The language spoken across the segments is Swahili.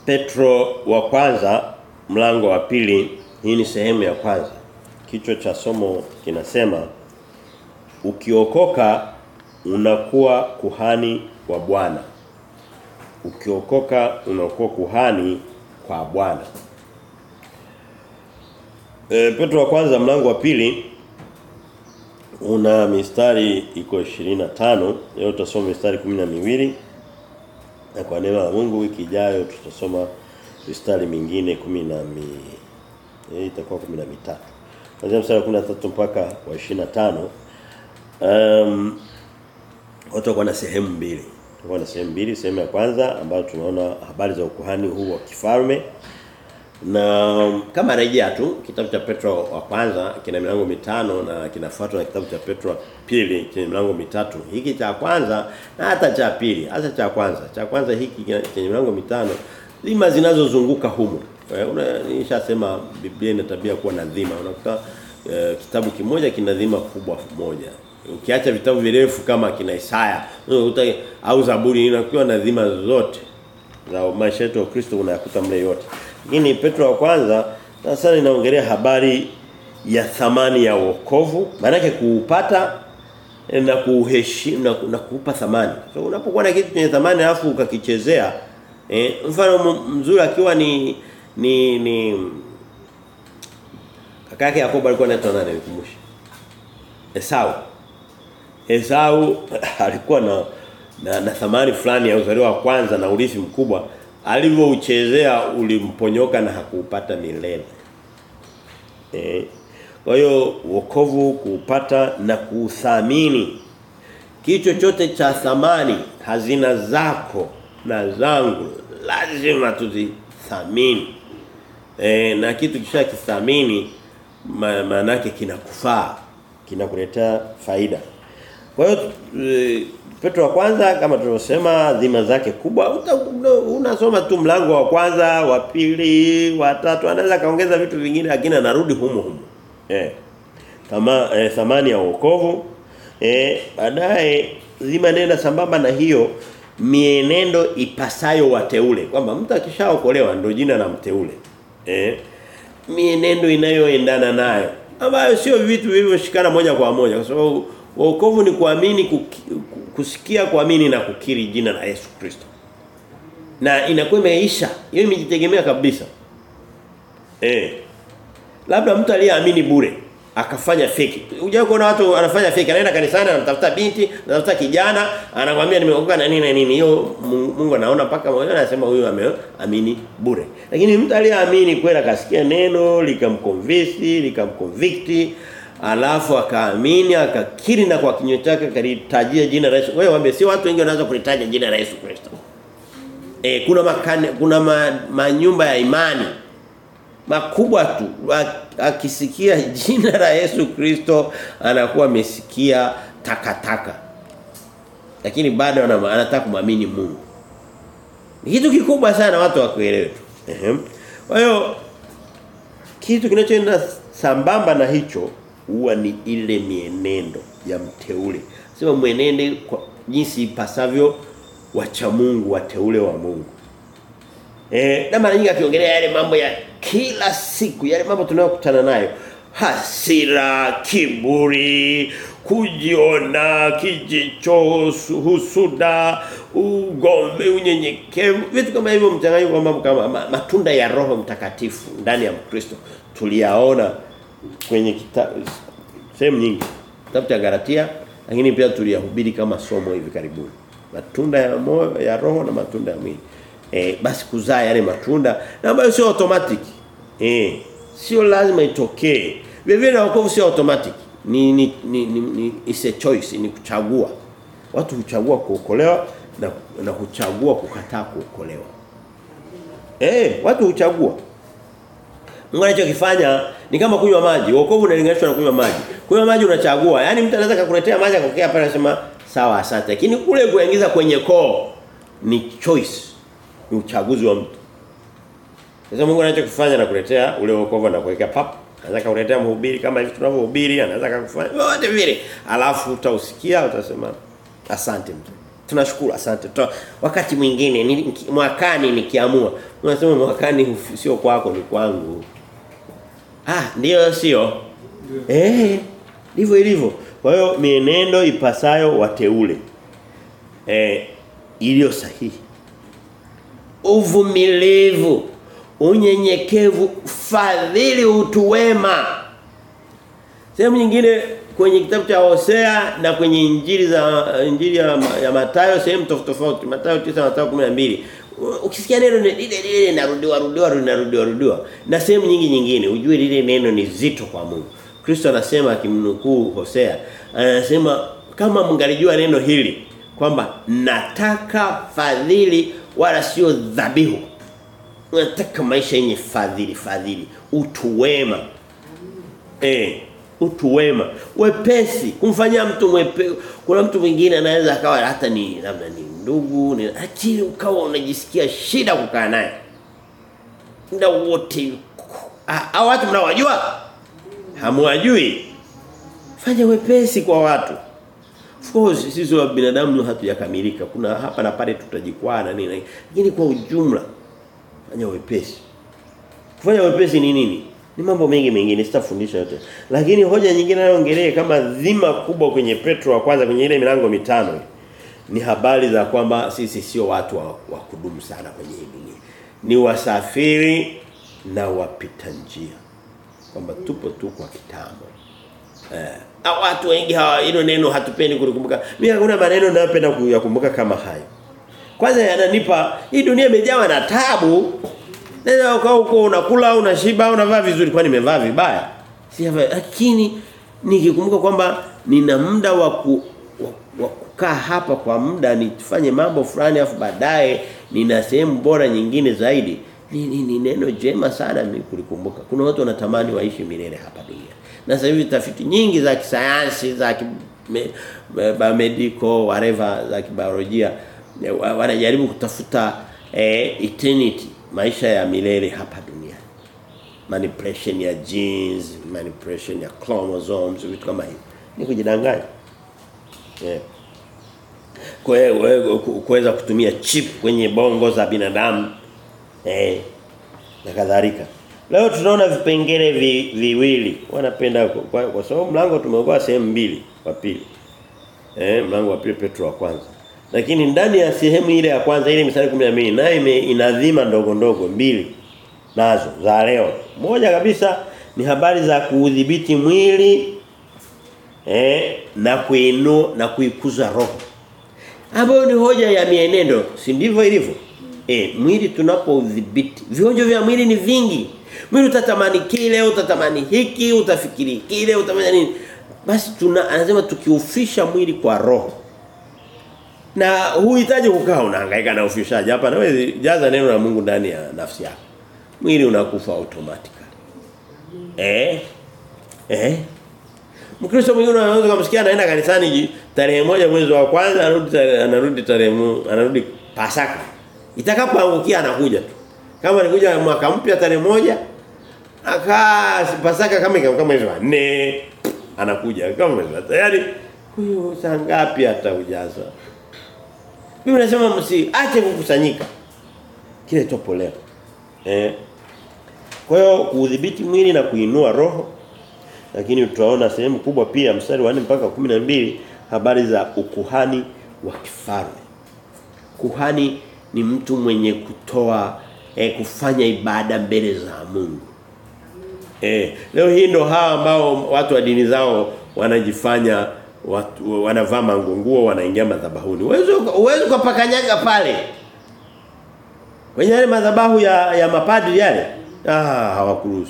Petro wa kwanza mlango wa pili hii ni sehemu ya kwanza. Kichwa cha somo kinasema ukiokoka unakuwa kuhani wa Bwana. Ukiokoka unakuwa kuhani kwa Bwana. E, Petro wa kwanza mlango wa pili una mistari iko 25 leo tutasoma mistari 12 na kwa neno la Mungu wiki ijayo tutasoma mistari mingine 10 na mi eh itakuwa 13 kuanzia mstari wa 13 mpaka wa 25 um watu kwa na sehemu mbili tutakuwa na sehemu mbili sehemu ya kwanza ambayo tunaona habari za ukuhani huu wa kifalme na kama rejea tu kitabu cha Petro wa kwanza kina milango mitano na kinafuatwa na kitabu cha Petro wa pili chenye milango mitatu. Hiki cha kwanza na hata cha pili, hasa cha kwanza. Cha kwanza hiki chenye milango mitano dhima zinazozunguka humo. Nishasema Biblia ina tabia kuwa na dhima. Unakuta uh, kitabu kimoja kina dhima kubwa moja. Ukiacha vitabu virefu kama kina Isaya, unakuta au Zaburi inakuwa na dhima zote za maisha yetu ya Kristo unayakuta mle yote. Lakini Petro wa kwanza sasa inaongelea habari ya thamani ya wokovu, maana yake kuupata na kuheshimu na, na kuupa thamani. So unapokuwa na kitu chenye thamani alafu ukakichezea eh, mfano mzuri akiwa ni ni ni kaka yake Yakobo alikuwa anaitwa nani nikumbushe? Esau. Esau alikuwa na na, na thamani fulani ya uzaliwa wa kwanza na urithi mkubwa alivyouchezea ulimponyoka na hakuupata milele. Eh. Kwa hiyo wokovu kuupata na kuuthamini kitu chochote cha thamani hazina zako na zangu lazima tuzithamini. Eh na kitu kisha kithamini maana yake kinakufaa kinakuletea faida. Kwa hiyo e, Petro wa kwanza kama tulivyosema dhima zake kubwa unasoma tu mlango wa kwanza, wa pili, wa tatu anaweza kaongeza vitu vingine lakini anarudi humo humo. Eh. Kama eh, thamani ya wokovu eh baadaye dhima nenda sambamba na hiyo mienendo ipasayo wateule kwamba mtu akishaokolewa ndio jina la mteule. Eh mienendo inayoendana nayo ambayo sio vitu vilivyoshikana moja kwa moja kwa sababu Wokovu ni kuamini kuki, kusikia kuamini na kukiri jina la Yesu Kristo. Na inakuwa imeisha. Hiyo imejitegemea kabisa. Eh. Labda mtu aliyeamini bure akafanya fake. Unajua kuna watu anafanya fake, anaenda kanisani anatafuta binti, anatafuta kijana, anakuambia nimeokoka na nini na nini. Hiyo Mungu anaona paka moyo anasema huyu ameamini bure. Lakini mtu aliyeamini kweli akasikia neno, likamconvince, likamconvict, alafu akaamini akakiri na kwa kinywa chake kalitajia jina la Yesu. Wewe waambie si watu wengi wanaweza kulitaja jina la Yesu Kristo. E, kuna makane, kuna ma, manyumba ya imani makubwa tu akisikia jina la Yesu Kristo anakuwa amesikia takataka. Lakini bado anataka kumwamini Mungu. Ni kitu kikubwa sana watu wakuelewe tu. Ehem. Kwa hiyo kitu kinachoenda sambamba na hicho huwa ni ile mienendo ya mteule. Sema mwenende kwa jinsi ipasavyo wacha Mungu wateule wa Mungu. Eh, na mara nyingi akiongelea yale mambo ya kila siku, yale mambo tunayokutana nayo. Hasira, kiburi, kujiona, kijicho, husuda, ugombe, unyenyekevu, vitu kama hivyo mchanganyiko wa mambo kama matunda ya Roho Mtakatifu ndani ya Mkristo tuliyaona kwenye kitabu sehemu nyingi kitabu cha Galatia lakini pia tuliyahubiri kama somo hivi karibuni matunda ya moyo ya roho na matunda ya mwili eh basi kuzaa yale matunda na ambayo sio automatic eh sio lazima itokee vile vile wokovu sio automatic ni ni, ni, ni, ni is a choice ni kuchagua watu huchagua kuokolewa na na kuchagua kukataa kuokolewa eh watu huchagua Mungu anachokifanya ni kama kunywa maji. Wokovu unalinganishwa na kunywa maji. Kunywa maji unachagua. Yaani mtu anaweza kukuletea maji akokea pale anasema sawa asante. Lakini kule kuingiza kwenye koo ni choice. Ni uchaguzi wa mtu. Sasa Mungu anachokifanya na kuletea ule wokovu na kuweka pap. Anaweza kukuletea mhubiri kama hivi tunavyohubiri, anaweza kukufanya wote vile. Alafu utausikia utasema asante mtu. Tunashukuru asante. Tuna, wakati mwingine ni, mwakani nikiamua. Unasema mwakani sio kwako ni kwangu. Ah, ndio sio. Eh, ndivyo ilivyo. Kwa hiyo mienendo ipasayo wateule. Eh, iliyo sahihi. Uvumilivu, unyenyekevu, fadhili, utu wema. Sehemu nyingine kwenye kitabu cha Hosea na kwenye injili za injili ya, ya Mathayo sehemu tofauti tofauti Mathayo 9 Mathayo 12 ukisikia neno lile lile linarudiwa rudiwa linarudiwa rudiwa na sehemu nyingi nyingine ujue lile neno ni zito kwa Mungu Kristo anasema akimnukuu Hosea anasema kama mngalijua neno hili kwamba nataka fadhili wala sio dhabihu nataka maisha yenye fadhili fadhili utu wema eh utu wema wepesi kumfanyia mtu mwepe kuna mtu mwingine anaweza akawa hata ni labda ni ndugu ni lakini ukawa unajisikia shida kukaa naye muda wote hao watu mnawajua hamwajui fanya wepesi kwa watu of course sisi wa binadamu hatujakamilika kuna hapa na pale tutajikwaa na nini lakini kwa ujumla fanya wepesi kufanya wepesi ni nini ni mambo mengi mengine sitafundisha yote. Lakini hoja nyingine nayoongelea kama dhima kubwa kwenye Petro wa kwanza kwenye ile milango mitano ni habari za kwamba sisi sio watu wa, wa kudumu sana kwenye hii dunia. Ni wasafiri na wapita njia. Kwamba tupo tu kwa kitambo. Eh, watu wengi hawa hilo neno hatupendi kulikumbuka. Mimi hakuna maneno ninayopenda kuyakumbuka kama hayo. Kwanza yananipa hii dunia imejawa na tabu Nenda ukao huko unakula unashiba unavaa vizuri kwani nimevaa vibaya. Si lakini nikikumbuka kwamba nina muda wa ku, wa kukaa hapa kwa muda nifanye mambo fulani afu baadaye nina sehemu bora nyingine zaidi. Ni, ni, ni neno jema sana mimi kulikumbuka. Kuna watu wanatamani waishi milele hapa dunia. Na sasa hivi tafiti nyingi za kisayansi za ki, me, me, medical whatever za kibiolojia wanajaribu kutafuta eh, eternity maisha ya milele hapa duniani. Manipulation ya genes, manipulation ya chromosomes, vitu kama hivyo. Ni kujidanganya. Yeah. kuweza kutumia chip kwenye bongo za binadamu. Eh. Na kadhalika. Leo tunaona vipengele vi, viwili. Wanapenda kwa, kwa sababu mlango tumeogoa sehemu mbili kwa pili. Eh, mlango wa pili Petro wa kwanza. Lakini ndani ya sehemu ile ya kwanza ile mstari 12 nayo inadhima ndogo ndogo mbili nazo za leo. Moja kabisa ni habari za kuudhibiti mwili eh na kuinua na kuikuza roho. Hapo ni hoja ya mienendo, si ndivyo ilivyo? Eh mwili tunapoudhibiti. Vionjo vya mwili ni vingi. Mwili utatamani kile, utatamani hiki, utafikiri kile, utamanya nini? Basi tuna anasema tukiufisha mwili kwa roho na huhitaji kukaa unahangaika na ufishaji hapa na wewe jaza neno la Mungu ndani ya nafsi yako mwili unakufa automatically eh eh Mkristo mwingine anaweza kumsikia anaenda kanisani tarehe moja mwezi wa kwanza anarudi anarudi tarehe anarudi Pasaka itakapoangukia anakuja tu kama alikuja mwaka mpya tarehe moja akaa Pasaka kama kama mwezi wa 4 anakuja kama mwezi wa tayari huyo saa ngapi ataujaza mimi nasema msiache kukusanyika. Kile topo leo. Eh. Kwa hiyo kuudhibiti mwili na kuinua roho. Lakini tutaona sehemu kubwa pia mstari wa 4 mpaka 12 habari za ukuhani wa kifalme. Kuhani ni mtu mwenye kutoa eh, kufanya ibada mbele za Mungu. Eh, leo hii ndo hawa ambao watu wa dini zao wanajifanya watu wanavaa mangunguo wanaingia madhabahuni. Uwezo uwezo kupakanyaga pale. Kwenye yale madhabahu ya ya mapadri yale. Ah, hawakuruhusu.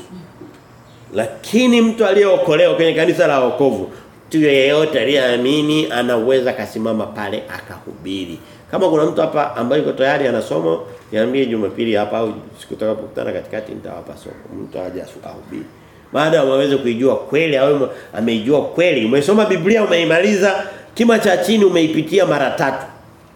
Lakini mtu aliyeokolewa kwenye kanisa la wokovu, mtu yeyote aliyeamini anaweza kasimama pale akahubiri. Kama kuna mtu hapa ambaye yuko tayari anasoma, niambie Jumapili hapa au siku tutakapokutana katikati nitawapa somo. Mtu aje ahubiri baada waweze kuijua kweli au ameijua kweli umesoma Biblia umeimaliza kima cha chini umeipitia mara tatu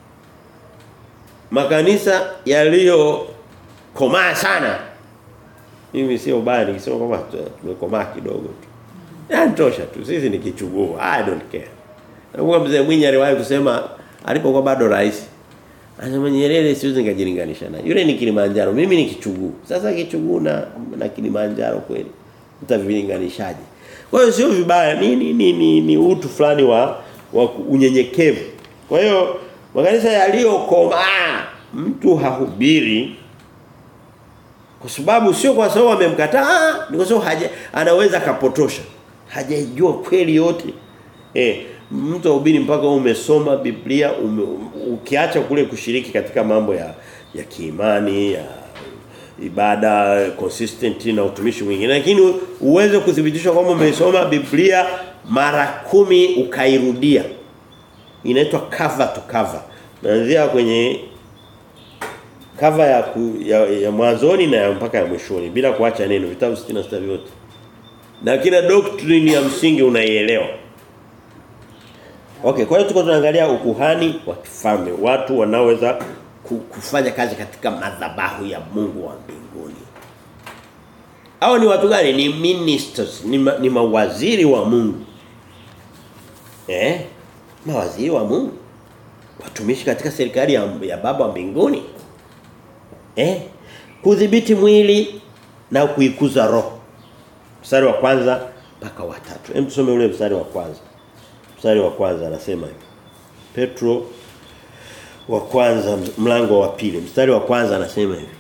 makanisa yaliyo komaa sana mimi sio baya nikisema kwamba tumekomaa kidogo tu yanatosha tu sisi ni kichuguu i don't care nakumbuka mzee Mwinyi aliwahi kusema alipokuwa bado rais. Anasema Nyerere siwezi nikajilinganisha naye. Yule ni Kilimanjaro, mimi ni Kichuguu. Sasa Kichuguu na na Kilimanjaro kweli. Mtavilinganishaje? Kwa hiyo sio vibaya, ni ni, ni, ni, ni utu fulani wa wa unyenyekevu. Kwa hiyo makanisa yaliyokomaa mtu hahubiri kwa sababu sio kwa sababu amemkataa, ni kwa sababu haja anaweza kapotosha. Hajajua kweli yote. Eh, mtu ahubiri mpaka umesoma Biblia ume, ukiacha kule kushiriki katika mambo ya ya kiimani ya ibada consistent na utumishi mwingine lakini uweze kuthibitisha kwamba umesoma Biblia mara kumi ukairudia inaitwa cover to cover naanzia kwenye cover ya, ku, ya, ya mwanzoni na ya mpaka ya mwishoni bila kuacha neno vitabu 66 vyote na kila doctrine ya msingi unaielewa Okay, kwa hiyo tuko tunaangalia ukuhani wa kifalme, watu wanaoweza kufanya kazi katika madhabahu ya Mungu wa mbinguni. Hao ni watu gani? Ni ministers, ni, ma, ni mawaziri wa Mungu. Eh? Mawaziri wa Mungu. Watumishi katika serikali ya, ya Baba wa mbinguni. Eh? Kudhibiti mwili na kuikuza roho. Mstari wa kwanza mpaka wa tatu. Hem tusome ule mstari wa kwanza. Mstari wa kwanza anasema hivi. Petro wa kwanza mlango wa pili. Mstari wa kwanza anasema hivi.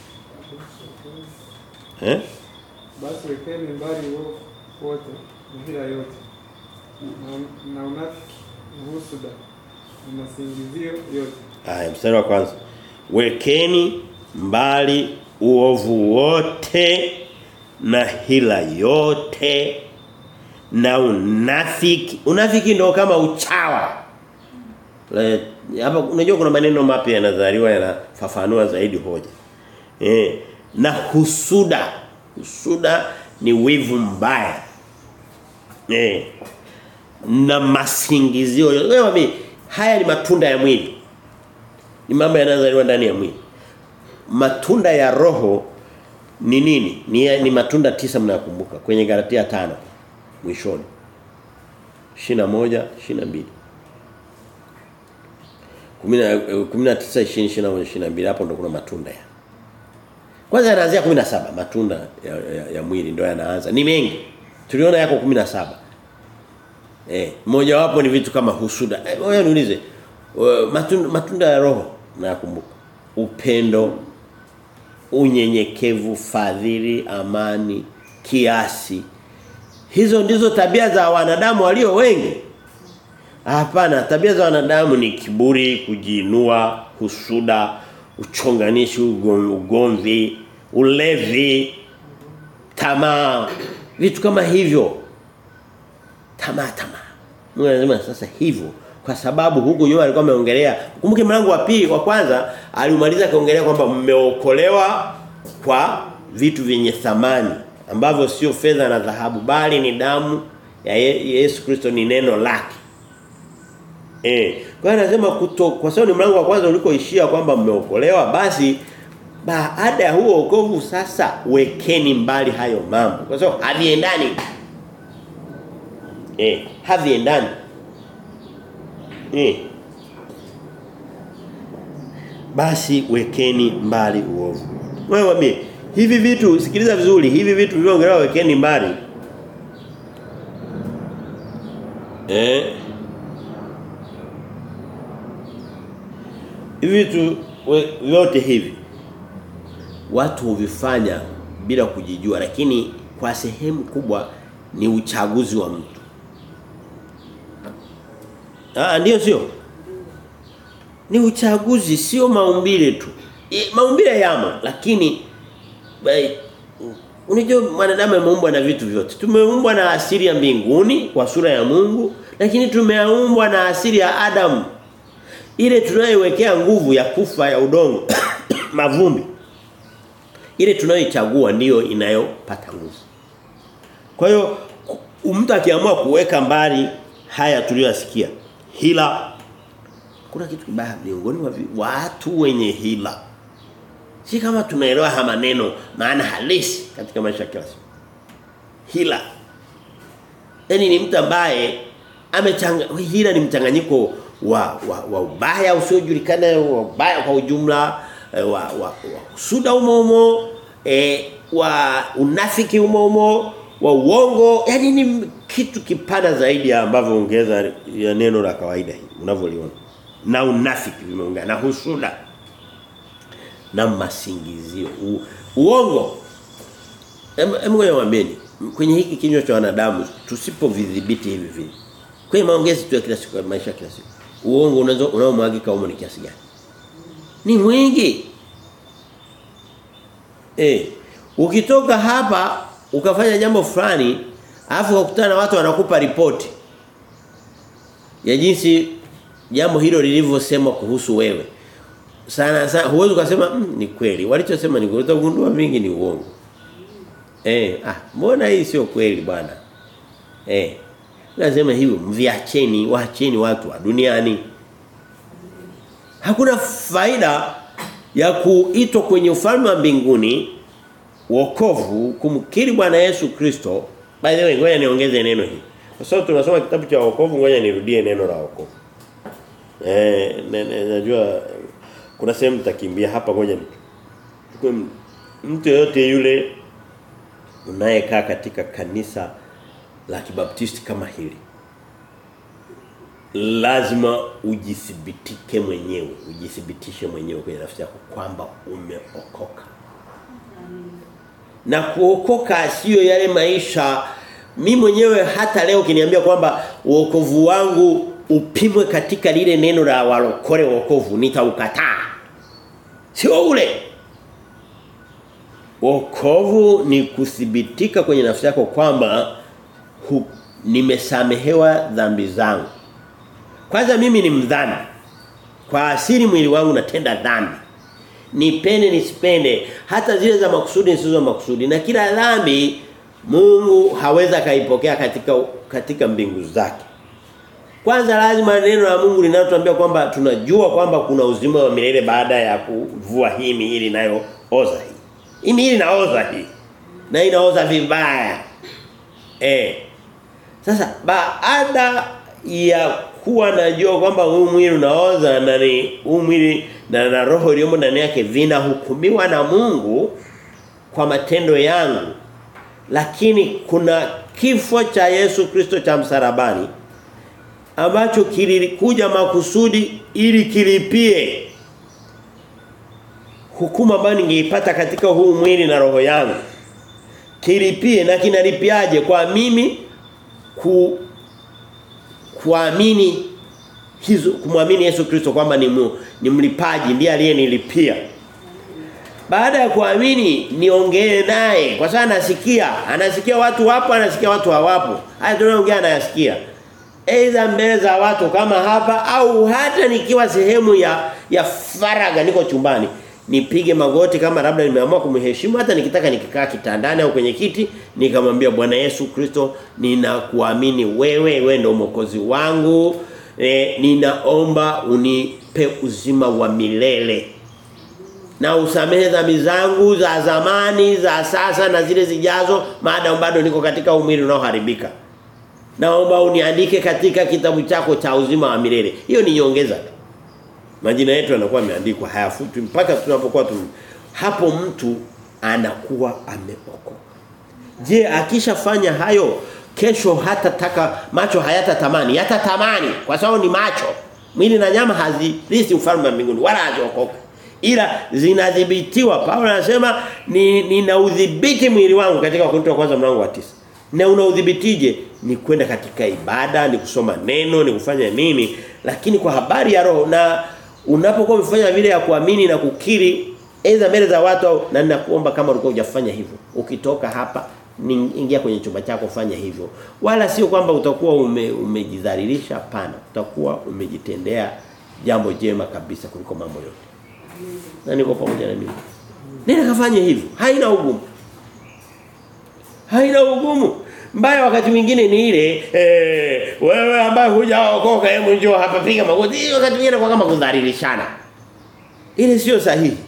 Eh? Basi wekeni mbali uovu wote na hila yote na, na unafiki na husuda na masingizio yote. Haya mstari wa kwanza. Wekeni mbali uovu wote na hila yote na unafiki. Unafiki ndio kama uchawa. Le, hapa unajua kuna maneno mapya yanazaliwa yanafafanua zaidi hoja. Eh, na husuda. Husuda ni wivu mbaya. Eh. Na masingizio. Wewe haya ni matunda ya mwili. Ni mambo yanayozaliwa ndani ya mwili. Matunda ya roho ni nini? Ni, ni matunda tisa mnakumbuka kwenye Galatia tano mwishoni. 21 22 19 20 21 22 hapo ndo kuna matunda ya. Kwanza yanaanzia 17 matunda ya, ya, ya mwili ndio yanaanza. Ni mengi. Tuliona yako 17. Eh, mmoja wapo ni vitu kama husuda. Eh, wewe niulize. Matunda, matunda ya roho nakumbuka. Upendo, unyenyekevu, fadhili, amani, kiasi. Hizo ndizo tabia za wanadamu walio wengi. Hapana, tabia za wanadamu ni kiburi, kujiinua, husuda, uchonganishi, ugomvi, ulevi, tamaa, vitu kama hivyo. Tamaa tamaa. Mungu anasema sasa hivyo kwa sababu huku nyuma alikuwa ameongelea kumbuke mlango wa pili wa kwanza alimaliza kaongelea kwamba mmeokolewa kwa vitu vyenye thamani ambavyo sio fedha na dhahabu bali ni damu ya Yesu Kristo ni neno lake. Eh, kwa hiyo anasema kuto kwa sababu ni mlango wa kwanza ulikoishia kwamba mmeokolewa basi baada ya huo wokovu sasa wekeni mbali hayo mambo kwa sababu haviendani. Eh, haviendani. Eh. Basi wekeni mbali uovu. Wewe wambie hivi vitu sikiliza vizuri hivi vitu vilivyoongelewa wekeni mbali. Eh. Hivi vitu vyote hivi watu huvifanya bila kujijua lakini kwa sehemu kubwa ni uchaguzi wa mtu. Ah ndio sio? Ni uchaguzi sio maumbile tu. E, maumbile yamo lakini unajua mwanadamu ameumbwa na vitu vyote. Tumeumbwa na asili ya mbinguni kwa sura ya Mungu lakini tumeumbwa na asili ya Adamu. Ile tunayoiwekea nguvu ya kufa ya udongo mavumbi. Ile tunayoichagua ndiyo inayopata nguvu. Kwa hiyo mtu akiamua kuweka mbali haya tuliyosikia hila kuna kitu kibaya miongoni mwa watu wenye hila si kama tunaelewa haya maneno maana halisi katika maisha ya kila siku hila yani ni mtu ambaye amechanga hila ni mchanganyiko wa wa, wa ubaya usiojulikana wa ubaya kwa ujumla eh, wa wa, wa suda umo umo eh, wa unafiki umo umo wa uongo yani ni kitu kipana zaidi ya ambavyo ongeza ya neno la kawaida hii unavyoliona na unafiki vimeungana na husuda na masingizio u, uongo Hebu ngoja mwambieni kwenye hiki kinywa cha wanadamu tusipovidhibiti hivi vivi. Kwenye maongezi tu ya kila siku maisha kila siku. Uongo unaweza unaomwagika humo ni kiasi gani? Ni mwingi. Eh, ukitoka hapa ukafanya jambo fulani, alafu ukutana na watu wanakupa ripoti ya jinsi jambo hilo lilivyosemwa kuhusu wewe. Sana sana huwezi ukasema mm, ni kweli. Walichosema ni kweli, utagundua vingi ni uongo. Eh, ah, mbona hii sio kweli bwana? Eh. Lazima hivyo mviacheni, waacheni watu wa duniani. Hakuna faida ya kuitwa kwenye ufalme wa mbinguni wokovu kumkiri Bwana Yesu Kristo. By the way, ngoja niongeze neno hili. Kwa sababu tunasoma kitabu cha wokovu, ngoja nirudie neno la wokovu. Eh, najua kuna sehemu takimbia hapa ngoja ni. Mtu yote yule unayekaa katika kanisa la kibaptisti kama hili lazima ujithibitike mwenyewe ujithibitishe mwenyewe kwenye nafsi yako kwamba umeokoka na kuokoka sio yale maisha mi mwenyewe hata leo kiniambia kwamba uokovu wangu upimwe katika lile neno la walokole wokovu nitaukataa sio ule Wokovu ni kuthibitika kwenye nafsi yako kwamba nimesamehewa dhambi zangu. Kwanza mimi ni mdhambi. Kwa asili mwili wangu natenda dhambi. Nipende nisipende hata zile za makusudi zisizo makusudi na kila dhambi Mungu haweza kaipokea katika katika mbingu zake. Kwanza lazima neno la Mungu linalotuambia kwamba tunajua kwamba kuna uzima wa milele baada ya kuvua hii miili nayo oza hii. Hii miili inaoza hii. Na inaoza vibaya. Eh. Sasa baada ya kuwa najua kwamba huu mwili unaoza na ni huu mwili na, na roho iliyomo ndani yake vinahukumiwa na Mungu kwa matendo yangu. Lakini kuna kifo cha Yesu Kristo cha msalabani ambacho kilikuja makusudi ili kilipie hukumu ambayo ningeipata katika huu mwili na roho yangu kilipie na kinalipiaje kwa mimi ku kuamini hizo kumwamini Yesu Kristo kwamba ni mu, ni mlipaji ndiye aliyenilipia baada ya kuamini niongee naye kwa sababu anasikia anasikia watu wapo anasikia watu hawapo haya tunaongea anayasikia aidha mbele za watu kama hapa au hata nikiwa sehemu ya ya faraga niko chumbani nipige magoti kama labda nimeamua kumheshimu hata nikitaka nikikaa kitandani au kwenye kiti nikamwambia Bwana Yesu Kristo ninakuamini wewe wewe ndio mwokozi wangu e, ninaomba unipe uzima wa milele na usamehe dhambi zangu za zamani za sasa na zile zijazo maadamu bado niko katika umwili unaoharibika naomba uniandike katika kitabu chako cha uzima wa milele hiyo ni nyongeza majina yetu yanakuwa yameandikwa hayafutwi mpaka tunapokuwa tu hapo mtu anakuwa ameokoka je akishafanya hayo kesho hata taka macho hayatatamani yatatamani kwa sababu ni macho mwili na nyama hazilisi ufalme wa mbinguni wala haziokoka ila zinadhibitiwa Paulo anasema ni nina udhibiti mwili wangu katika Wakorintho wa kwanza mlango wa tisa na unaudhibitije ni kwenda katika ibada ni kusoma neno ni kufanya nini lakini kwa habari ya roho na unapokuwa umefanya vile ya kuamini na kukiri aidha mbele za watu au na ninakuomba kama ulikuwa hujafanya hivyo ukitoka hapa ingia kwenye chumba chako fanya hivyo wala sio kwamba utakuwa ume, umejidhalilisha hapana utakuwa umejitendea jambo jema kabisa kuliko mambo yote na niko pamoja na mimi nenda kafanye hivyo haina ugumu haina ugumu mbaya wakati mwingine ni ile eh, wewe ambaye hujaokoka hebu njoo hapa piga magoti wakati mwingine kwa kama kudhalilishana ile sio sahihi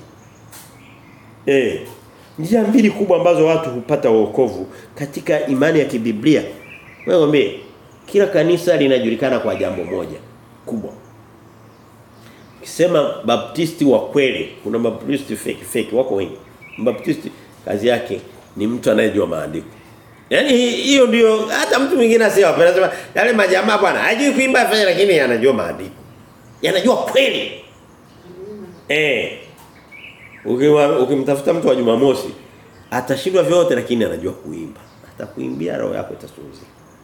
eh njia mbili kubwa ambazo watu hupata wokovu katika imani ya kibiblia wewe kila kanisa linajulikana kwa jambo moja kubwa ukisema baptisti wa kweli kuna baptisti fake fake wako wengi baptisti kazi yake ni mtu anayejua maandiko Yaani hi- hiyo ndio hata mtu mwingine asiye anasema yale majamaa bwana hajui kuimba afanye lakini anajua maandiko. Yanajua kweli. Eh. Ukiwa ukimtafuta mtu wa Jumamosi atashindwa vyote lakini anajua kuimba. Atakuimbia roho yako itasuuzi.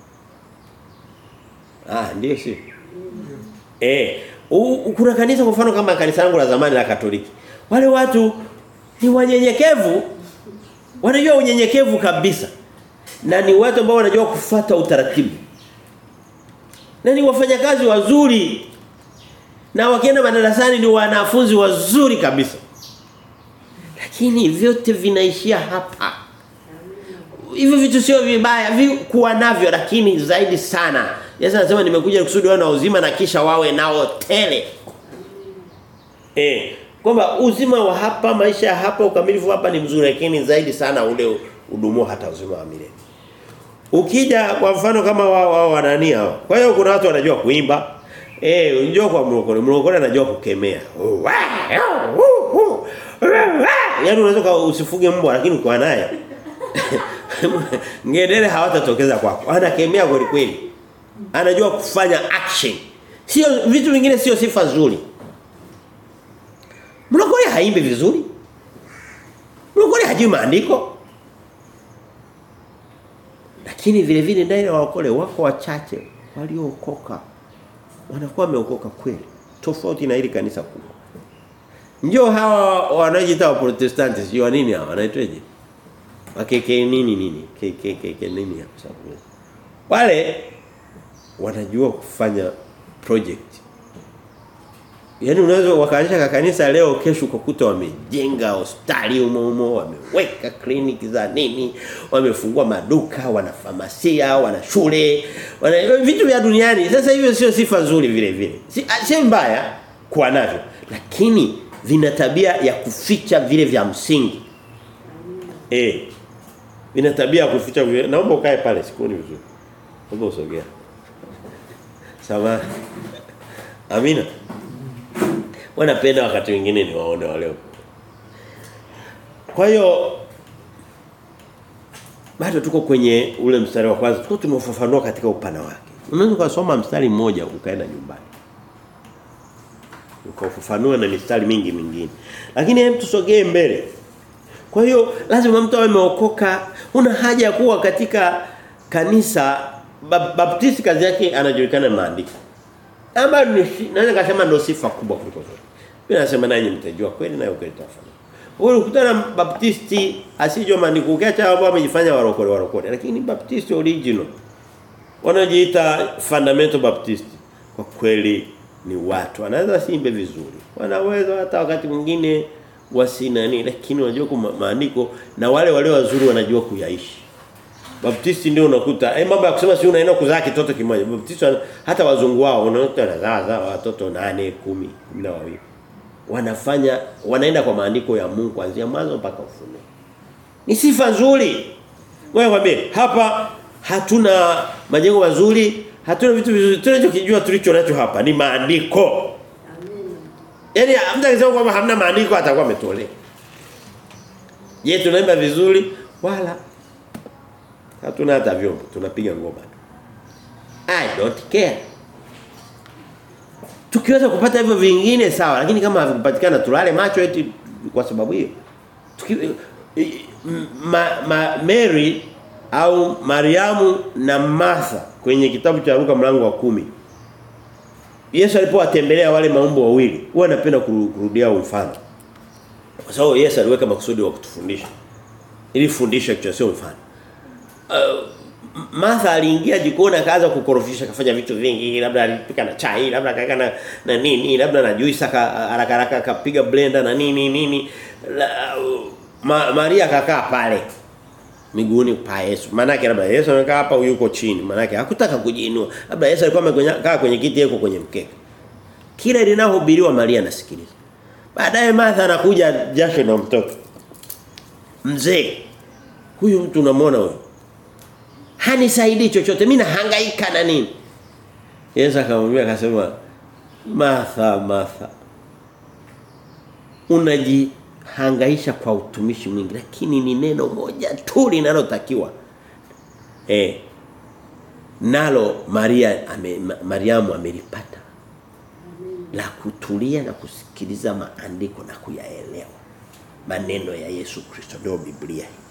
Ah, ndio si. Eh, u- u- kuna kanisa kwa mfano kama kanisa langu la zamani la Katoliki. Wale watu ni wanyenyekevu. Wanajua unyenyekevu kabisa. Na ni watu ambao wanajua kufuata utaratibu. Na ni wafanyakazi wazuri. Na wakienda madarasani ni wanafunzi wazuri kabisa. Lakini vyote vinaishia hapa. Hivyo vitu sio vibaya vi kuwa navyo lakini zaidi sana. Yesu anasema nimekuja kusudi wawe na uzima na kisha wawe nao tele. Eh, kwamba uzima wa hapa maisha ya hapa ukamilifu hapa ni mzuri lakini zaidi sana ule udumu hata uzima wa milele. Ukija kwa mfano kama wao wao wanani hao. Kwa hiyo kuna watu wanajua kuimba. Eh, unajua kwa mlokole, mlokole anajua kukemea. Yaani unaweza ka- usifuge mbwa lakini ukiwa naye ngedere hawatatokeza kwako. Anakemea kweli kweli. Anajua kufanya action. Sio vitu vingine sio sifa nzuri. Mlokole haimbi vizuri. Mlokole hajui maandiko. Lakini vile vile ndani ya wakole wako wachache waliookoka. Wanakuwa wameokoka kweli. Tofauti na hili kanisa kubwa. Ndio hawa wanaojiita wa Protestanti sio nini hawa wanaitwaje? Wakeke nini nini? KKK nini hapo sababu. Wale wanajua kufanya project. Yaani unaweza wakaanzisha kanisa leo kesho ukakuta wamejenga hospitali humo humo, wameweka kliniki za nini, wamefungua maduka, wana famasia, wana shule, wana vitu vya duniani. Sasa hivyo sio sifa nzuri vile vile. Si si mbaya kuwa navyo, lakini vina tabia ya kuficha vile vya msingi. Eh. Vina tabia ya kuficha vile. Naomba ukae pale sikuoni vizuri. Naomba usogea. Sawa. Amina. Wanapenda wakati mwingine ni waone wale. Kwa hiyo bado tuko kwenye ule mstari wa kwanza. Tuko tumefafanua katika upana wake. Unaweza kusoma mstari mmoja ukaenda nyumbani. Ukafafanua na mistari mingi mingine. Lakini hem tusogee mbele. Kwa hiyo lazima mtu awe ameokoka. Una haja ya kuwa katika kanisa Bap- Baptisti kazi yake anajulikana na maandiko. Ama ni naweza kusema ndio sifa kubwa kuliko zote. Mimi nasema nanyi mtajua kweli na ukweli tafanya. Wewe ukutana na Baptisti asijua maandiko ukiacha ambao wamejifanya warokole warokole lakini Baptisti original wanajiita fundamental Baptist kwa kweli ni watu wanaweza simbe vizuri wanaweza hata wakati mwingine wasinani lakini wanajua kwa maandiko na wale wale wazuri wanajua kuyaishi Baptisti ndio unakuta eh mambo ya kusema si unaenda kuzaa kitoto kimoja Baptisti wana- hata wazungu wao unakuta wanazaa zaa watoto 8 10 12 wanafanya wanaenda kwa maandiko ya Mungu kuanzia mwanzo mpaka ufunuo ni sifa nzuri wewe kwambie hapa hatuna majengo mazuri hatuna vitu vizuri tunachokijua tulicho nacho hapa ni maandiko Yaani mtu akisema kwamba hamna maandiko atakuwa ametolea. Je, tunaimba vizuri? Wala hatuna hata vyombo, tunapiga ngoma tu. I don't care. Tukiweza kupata hivyo vingine sawa, lakini kama havikupatikana tulale macho eti kwa sababu hiyo. Tuki, ma, ma, Mary au Mariamu na Martha kwenye kitabu cha Luka mlango wa kumi Yesu alipowatembelea wale maumbo wawili, huwa anapenda kurudia mfano. Kwa sababu Yesu aliweka makusudi wa kutufundisha. Ili fundisha kichwa sio mfano. Uh, Martha aliingia jikoni akaanza kukorofisha kafanya vitu vingi labda alipika na chai labda akaweka na, na nini labda na juice haraka haraka akapiga blender na nini nini la, ma, Maria akakaa pale miguuni pa Yesu. Maana yake labda Yesu amekaa hapa yuko chini. Maana yake hakutaka kujiinua. Labda Yesu alikuwa amekaa kwenye kiti yuko kwenye mkeka. Kila linalohubiriwa Maria anasikiliza. Baadaye Martha anakuja jasho na mtoto. Mzee. Huyu mtu unamwona huyo. Hanisaidii chochote. Mimi nahangaika na nini? Yesu akamwambia akasema Martha Martha unajihangaisha kwa utumishi mwingi lakini ni neno moja tu linalotakiwa eh nalo Maria ame, Ma- Mariamu amelipata la kutulia na kusikiliza maandiko na kuyaelewa maneno ya Yesu Kristo ndio Biblia hii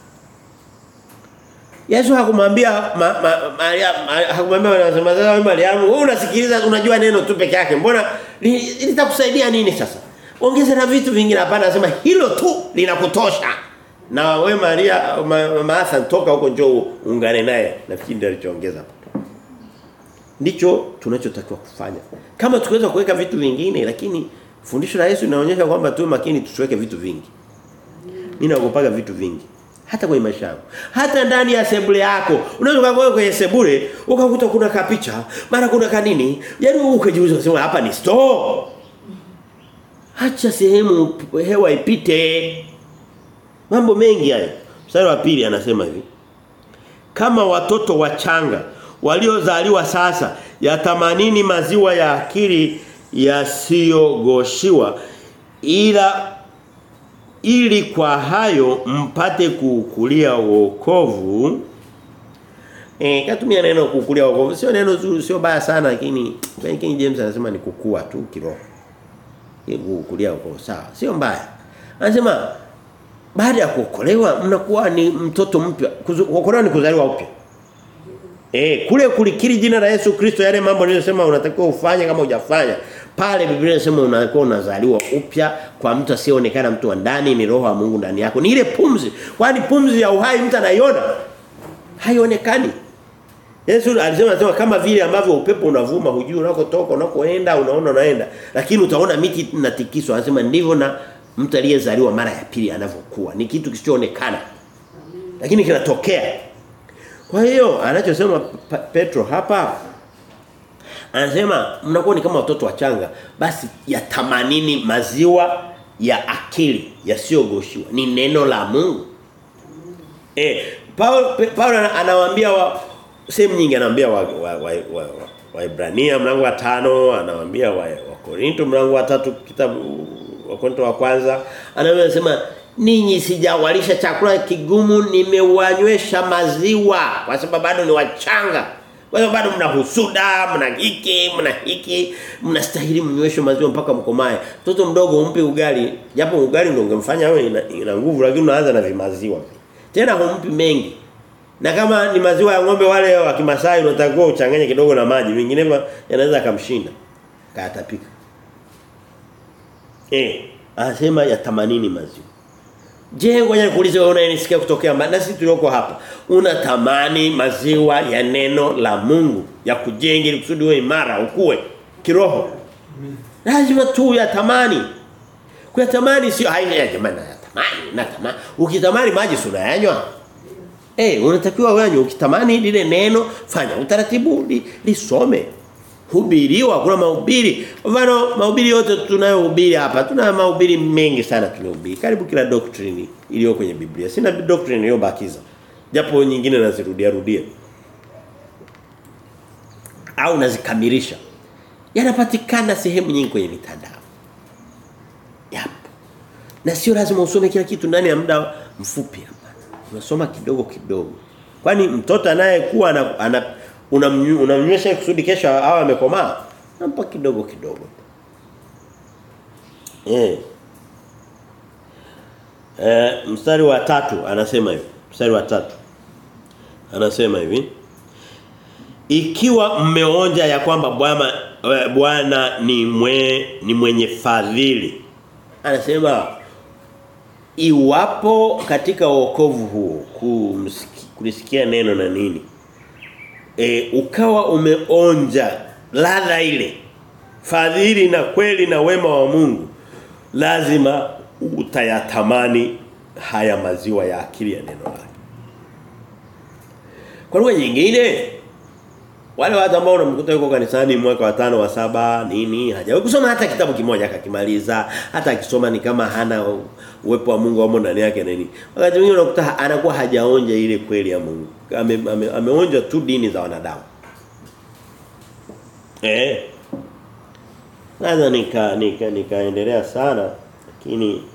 Yesu hakumwambia ma, ma, Maria ma- hakumwambia wanasema sasa wewe Mariamu wewe unasikiliza unajua neno tu peke yake mbona li- litakusaidia nini sasa ongeza na vitu vingine hapana anasema hilo tu linakutosha na wewe Maria ma, Martha toka huko njoo ungane naye nafikiri ndio alichoongeza hapo ndicho tunachotakiwa kufanya kama tukiweza kuweka vitu vingine lakini fundisho la Yesu linaonyesha kwamba tuwe makini tusiweke vitu vingi mimi naogopaga vitu vingi hata kwenye maisha yangu hata ndani ya sebule yako unaweza kuwa kwenye sebule ukakuta kuna kapicha mara kuna kanini yaani ukajiuliza unasema hapa ni store acha sehemu hewa ipite mambo mengi hayo mstari wa pili anasema hivi kama watoto wachanga waliozaliwa sasa yatamanini maziwa ya akili yasiyogoshiwa ila ili kwa hayo mpate kukulia wokovu eh katumia neno kukulia wokovu sio neno zuri sio baya sana lakini kwenye King James anasema ni kukua tu kiroho Ni kukulia wokovu sawa sio mbaya anasema baada ya kuokolewa mnakuwa ni mtoto mpya Kuzu- kuokolewa ni kuzaliwa upya Eh kule kulikiri jina la Yesu Kristo yale mambo niliyosema unatakiwa ufanye kama hujafanya. Pale Biblia inasema unakuwa unazaliwa upya kwa mtu asiyeonekana mtu wa ndani ni roho wa Mungu ndani yako. Ni ile pumzi. Kwani pumzi ya uhai mtu anaiona? Haionekani. Yesu alisema anasema kama vile ambavyo upepo unavuma hujui unakotoka unakoenda unaona unaenda lakini utaona miti inatikiswa anasema ndivyo na mtu aliyezaliwa mara ya pili anavyokuwa ni kitu kisichoonekana lakini kinatokea kwa hiyo anachosema Pa- Petro hapa anasema mnakuwa ni kama watoto wachanga basi yatamanini maziwa ya akili yasiyogoshiwa ni neno la Mungu. Eh Paul Pe- Paul ana- anawaambia wa sehemu nyingi anawaambia wa wa, wa, wa, wa Ibrania mlango wa tano anawaambia wa, wa Korinto mlango wa tatu kitabu wa Korinto wa kwanza anasema ninyi sijawalisha chakula kigumu nimewanywesha maziwa kwa sababu bado ni wachanga kwa sababu bado mna husuda mna hiki mna hiki mnastahili mnyweshe maziwa mpaka mkomae mtoto mdogo umpe ugali japo ugali ndio ungemfanya awe ina, ina nguvu lakini unaanza na vimaziwa tena humpi mengi na kama ni maziwa ya ng'ombe wale wa Kimasai unatakiwa uchanganye kidogo na maji vinginevyo yanaweza kumshinda kaatapika eh anasema ya 80 maziwa Je, ngoja nikuulize wewe unayenisikia kutokea mbali na sisi tulioko hapa. Unatamani maziwa ya neno la Mungu ya kujenga ili kusudi uwe imara, ukue kiroho. Lazima tu yatamani. Kuyatamani sio haina ya jamani natamani, natamani. Ukitamani maji si unayanywa. Eh, unatakiwa uyanywe ukitamani lile neno fanya utaratibu li, lisome hubiriwa kuna mahubiri kwa mfano mahubiri yote tunayohubiri hapa tuna mahubiri mengi sana tunahubiri karibu kila doctrine iliyo kwenye Biblia sina doctrine iliyobakiza japo nyingine nazirudia rudia au nazikamilisha yanapatikana sehemu nyingi kwenye mitandao yapo na sio lazima usome kila kitu ndani ya muda mfupi hapa unasoma kidogo kidogo kwani mtoto anayekuwa ana, ana unamnyu- unamnywesha kusudi kesho awe amekomaa nampa kidogo kidogo eh eh mstari wa tatu anasema hivi mstari wa tatu anasema hivi ikiwa mmeonja ya kwamba bwana eh, bwana ni mwe, ni mwenye fadhili anasema iwapo katika wokovu huo kumsiki- kulisikia neno na nini e, ukawa umeonja ladha ile fadhili na kweli na wema wa Mungu lazima utayatamani haya maziwa ya akili ya neno lake kwa lugha nyingine wale watu ambao unamkuta yuko kanisani mwaka wa tano wa saba nini hajawahi kusoma hata kitabu kimoja akakimaliza hata akisoma ni kama hana uwepo wa Mungu wamo ndani yake nini wakati mwingine unakuta anakuwa hajaonja ile kweli ya Mungu ame, ame, ameonja tu dini za wanadamu eh Naweza nika nika nikaendelea sana Lakini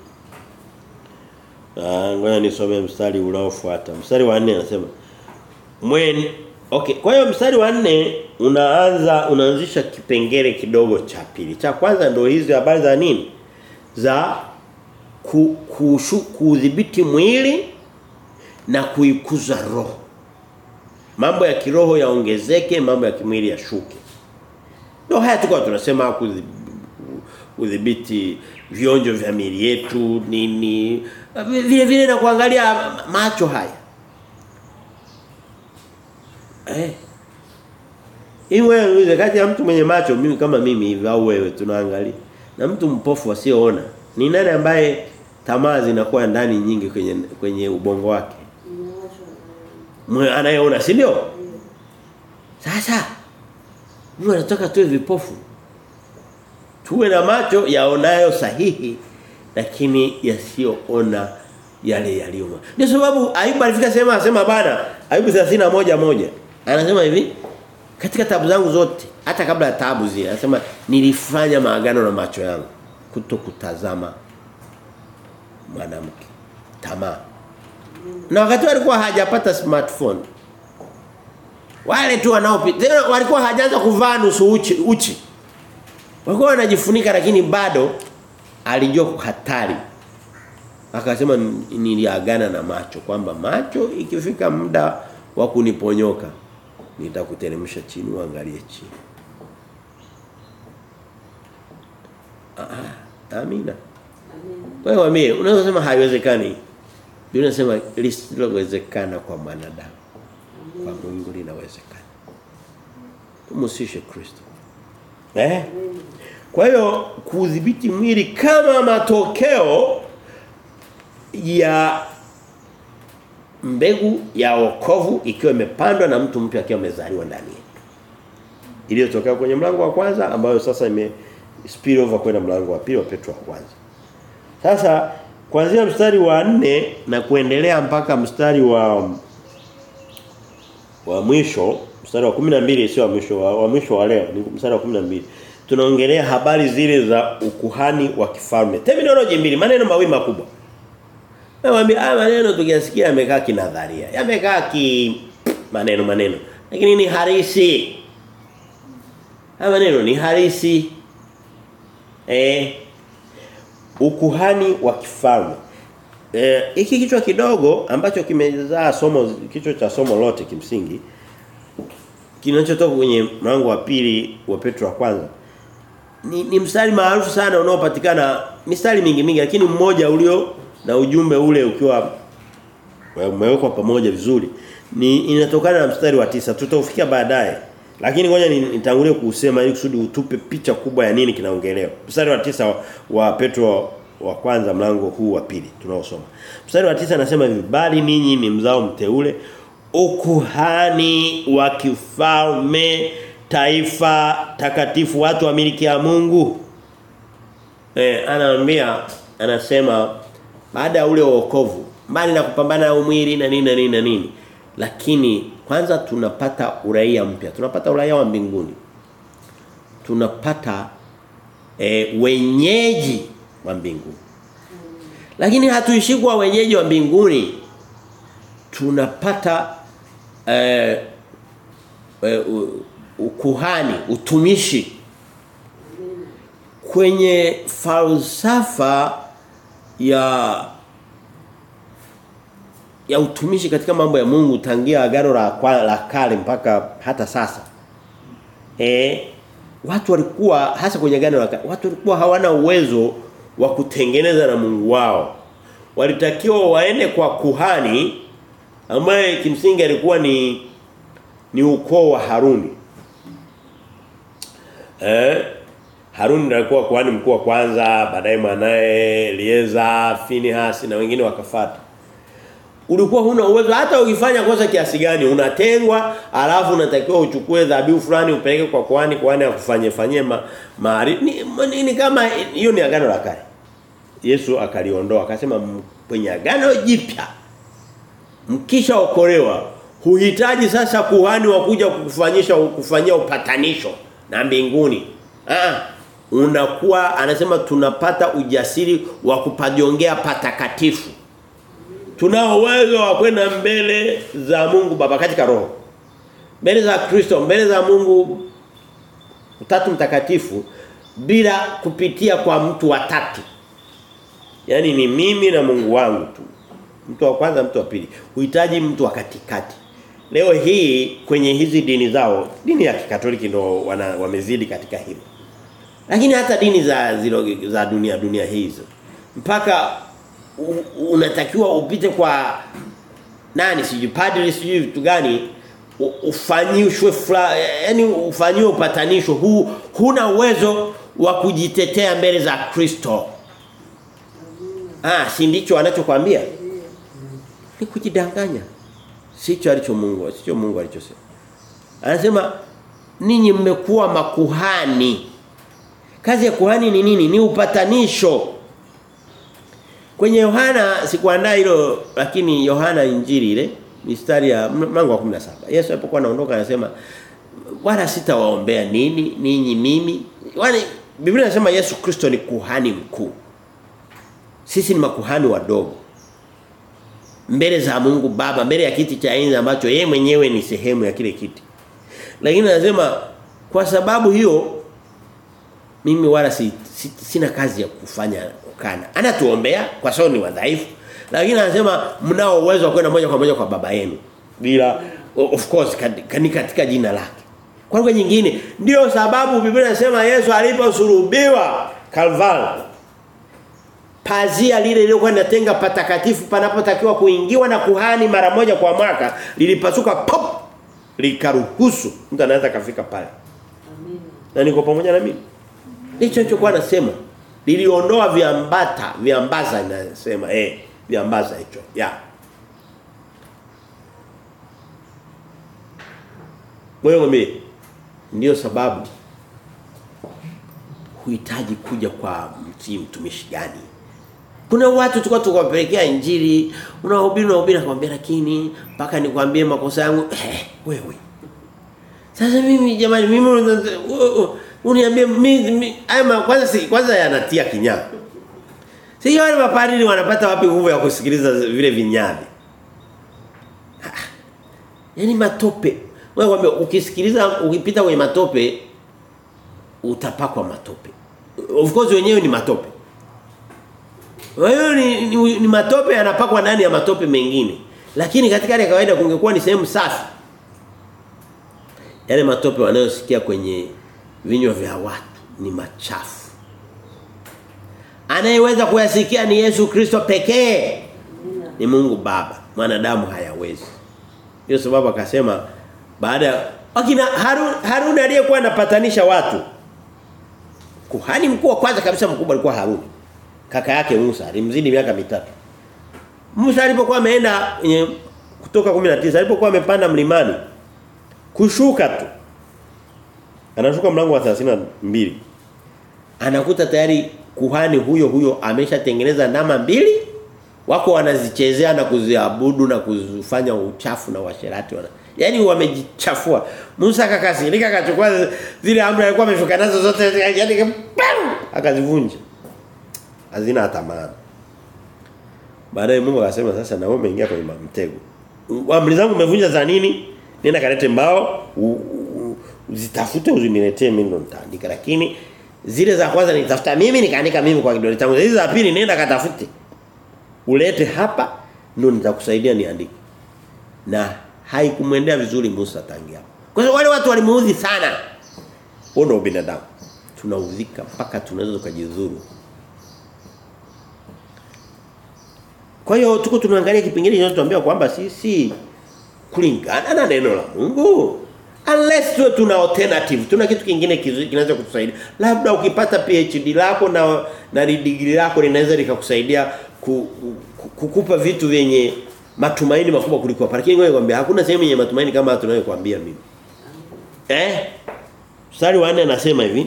Ah, ngoja nisome mstari unaofuata. Mstari wa 4 anasema Mwen Okay, kwa hiyo mstari wa 4 unaanza unaanzisha kipengele kidogo cha pili. Cha kwanza ndio hizi habari za nini? Za ku, kushu, kudhibiti mwili na kuikuza roho. Mambo ya kiroho yaongezeke, mambo ya kimwili yashuke. Ndio haya tuko tunasema kudhi- kudhibiti vionjo vya miili yetu nini vile vile na kuangalia macho haya eh Iwe niulize kati ya mtu mwenye macho mimi kama mimi hivi au wewe tunaangalia na mtu mpofu asiyeona ni nani ambaye tamaa zinakuwa ndani nyingi kwenye kwenye ubongo wake Mwe anayeona si ndio sasa Mungu anataka tuwe vipofu tuwe na macho yaonayo sahihi lakini yasiyoona yale yaliyo. Ndio sababu Ayubu alifika sema asema bana Ayubu 31 moja. Anasema hivi katika tabu zangu zote hata kabla ya tabu zile anasema nilifanya maagano na macho yangu kutokutazama mwanamke tamaa. Na wakati walikuwa hajapata smartphone wale tu wanaopita walikuwa hajaanza kuvaa nusu uchi, uchi. Walikuwa wanajifunika lakini bado alijua hatari. Akasema niliagana na macho kwamba macho ikifika muda wa kuniponyoka nitakuteremsha chini uangalie chini. Ah, amina. Kwa hiyo mimi unaweza kusema haiwezekani. Biblia inasema lisilowezekana kwa mwanadamu. Kwa Mungu linawezekana. Tumsishe Kristo. Eh? Kwa hiyo kudhibiti mwili kama matokeo ya mbegu ya wokovu ikiwa imepandwa na mtu mpya akiwa amezaliwa ndani yetu. Iliyotokea kwenye mlango wa kwanza ambayo sasa ime spill over kwenda mlango wa pili wa Petro wa kwanza. Sasa kuanzia mstari wa nne na kuendelea mpaka mstari wa wa mwisho, mstari wa 12 sio wa mwisho wa, wa mwisho wa leo, ni mstari wa 12 tunaongelea habari zile za ukuhani wa kifalme. Terminology mbili, maneno mawili makubwa. Nawaambia haya maneno tukiyasikia yamekaa kinadharia. Yamekaa ki maneno maneno. Lakini ni harisi. Haya maneno ni harisi. Eh ukuhani wa kifalme. Eh hiki kichwa kidogo ambacho kimezaa somo kichwa cha somo lote kimsingi kinachotoka kwenye mlango wa pili wa Petro wa kwanza ni, ni mstari maarufu sana unaopatikana mistari mingi mingi lakini mmoja ulio na ujumbe ule ukiwa umewekwa pamoja vizuri ni inatokana na mstari wa tisa tutaufikia baadaye lakini ngoja nitangulie kusema ili kusudi utupe picha kubwa ya nini kinaongelewa mstari wa tisa wa, wa Petro wa kwanza mlango huu wa pili tunaosoma mstari wa tisa anasema hivi bali ninyi ni mzao mteule ukuhani wa kifalme taifa takatifu watu wa miliki ya Mungu eh anaambia anasema baada ya ule wokovu mbali na kupambana na umwili na nini na nini na nini lakini kwanza tunapata uraia mpya tunapata uraia wa mbinguni tunapata e, wenyeji wa mbinguni lakini hatuishi kwa wenyeji wa mbinguni tunapata e, e, ukuhani utumishi kwenye falsafa ya ya utumishi katika mambo ya Mungu tangia agano la la kale mpaka hata sasa. Eh watu walikuwa hasa kwenye agano la watu walikuwa hawana uwezo wa kutengeneza na Mungu wao. Walitakiwa waende kwa kuhani ambaye kimsingi alikuwa ni ni ukoo wa Haruni. Eh Haruni alikuwa kuhani mkuu wa kwanza, baadaye mwanae Elieza, Finehas na wengine wakafuata ulikuwa huna uwezo hata ukifanya kosa kiasi gani unatengwa alafu unatakiwa uchukue dhabihu fulani upeleke kwa kwani kwani akufanye fanyie ma, maari ni, ni, ni kama hiyo ni agano la kale Yesu akaliondoa akasema kwenye agano jipya mkisha okolewa huhitaji sasa kuhani wa kuja kukufanyisha kufanyia upatanisho na mbinguni ah unakuwa anasema tunapata ujasiri wa kupajiongea patakatifu. Tunao uwezo wa kwenda mbele za Mungu Baba katika roho. Mbele za Kristo, mbele za Mungu Utatu mtakatifu bila kupitia kwa mtu wa tatu. Yaani ni mimi na Mungu wangu tu. Mtu wa kwanza, mtu wa pili. Huhitaji mtu wa katikati. Leo hii kwenye hizi dini zao, dini ya Kikatoliki ndo wana, wamezidi katika hilo. Lakini hata dini za zilo, za dunia dunia hizo mpaka u, unatakiwa upite kwa nani sijui padri sijui vitu gani ufanyishwe yani ufanyiwe upatanisho huu huna uwezo wa kujitetea mbele za Kristo. Ah, si ndicho anachokuambia? Ni kujidanganya. Sicho alicho Mungu, sicho Mungu alichosema. Anasema ninyi mmekuwa makuhani. Kazi ya kuhani ni nini? Ni upatanisho. Kwenye Yohana sikuandaa hilo lakini Yohana injili ile mistari ya mlango wa 17. Yesu alipokuwa anaondoka anasema wala sitawaombea nini ninyi mimi. Wale Biblia inasema Yesu Kristo ni kuhani mkuu. Sisi ni makuhani wadogo. Mbele za Mungu Baba, mbele ya kiti cha enzi ambacho yeye mwenyewe ni sehemu ya kile kiti. Lakini anasema kwa sababu hiyo mimi wala si, si, sina kazi ya kufanya kukana. Anatuombea kwa sababu ni wadhaifu. Lakini anasema mnao uwezo wa kwenda moja kwa moja kwa baba yenu. Bila of course kani katika jina lake. Kwa lugha nyingine ndio sababu Biblia inasema Yesu aliposulubiwa Calvary pazia lile lililokuwa linatenga patakatifu panapotakiwa kuingiwa na kuhani mara moja kwa mwaka lilipasuka pop likaruhusu mtu anaweza kafika pale. Amina. Na niko pamoja na mimi. Ndicho nilichokuwa nasema. Liliondoa viambata, viambaza inasema eh viambaza hicho. Ya. Yeah. Wewe mimi ndio sababu huhitaji kuja kwa mtii mtumishi gani. Kuna watu tulikuwa tukawapelekea injili, unahubiri unahubiri nakwambia lakini mpaka nikwambie makosa yangu eh, wewe. Sasa mimi jamani mimi uniambie mimi haya kwanza si kwanza yanatia kinyaa. Si wale mapadri wanapata wapi nguvu ya kusikiliza vile vinyabi? Yaani matope. Wewe kwambia ukisikiliza ukipita kwenye matope utapakwa matope. Of course wenyewe ni matope. Wewe ni, ni, ni matope yanapakwa ndani ya matope mengine. Lakini katika hali ya kawaida kungekuwa ni sehemu safi. Yale matope wanayosikia kwenye vinywa vya watu ni machafu. Anayeweza kuyasikia ni Yesu Kristo pekee. Ni Mungu Baba. Mwanadamu hayawezi. Hiyo sababu akasema baada wakina Harun Harun aliyekuwa anapatanisha watu. Kuhani mkuu wa kwanza kabisa mkubwa alikuwa Harun. Kaka yake Musa alimzidi miaka mitatu. Musa alipokuwa ameenda kutoka 19 alipokuwa amepanda mlimani kushuka tu. Anashuka mlango wa 32. Anakuta tayari kuhani huyo huyo ameshatengeneza ndama mbili wako wanazichezea na kuziabudu na kuzifanya uchafu na washerati wana. Yaani wamejichafua. Musa akakasirika akachukua zile amri alikuwa ameshuka nazo zote yaani akazivunja. Hazina hata maana. Baadaye Mungu akasema sasa na wewe umeingia kwenye mtego. Amri zangu umevunja za nini? Nenda kalete mbao uzitafute uziniletee mimi ndo nitaandika lakini zile za kwanza nitafuta mimi nikaandika mimi kwa kidole changu. Hizi za pili nenda katafute. Ulete hapa ndio nitakusaidia niandike. Na haikumwendea vizuri Musa tangia. Kwa hiyo wale watu walimuudhi sana. Wao ndio binadamu. Tunaudhika mpaka tunaweza kujidhuru. Kwa hiyo tuko tunaangalia kipengele kinachotuambia kwamba sisi kulingana na neno la Mungu unless tuwe tuna alternative tuna kitu kingine kinaweza kutusaidia labda ukipata PhD lako na na degree lako linaweza likakusaidia ku, ku, kukupa vitu vyenye matumaini makubwa kuliko hapa lakini ngoja nikwambia hakuna sehemu yenye matumaini kama tunayokuambia mimi eh mstari wa 4 anasema hivi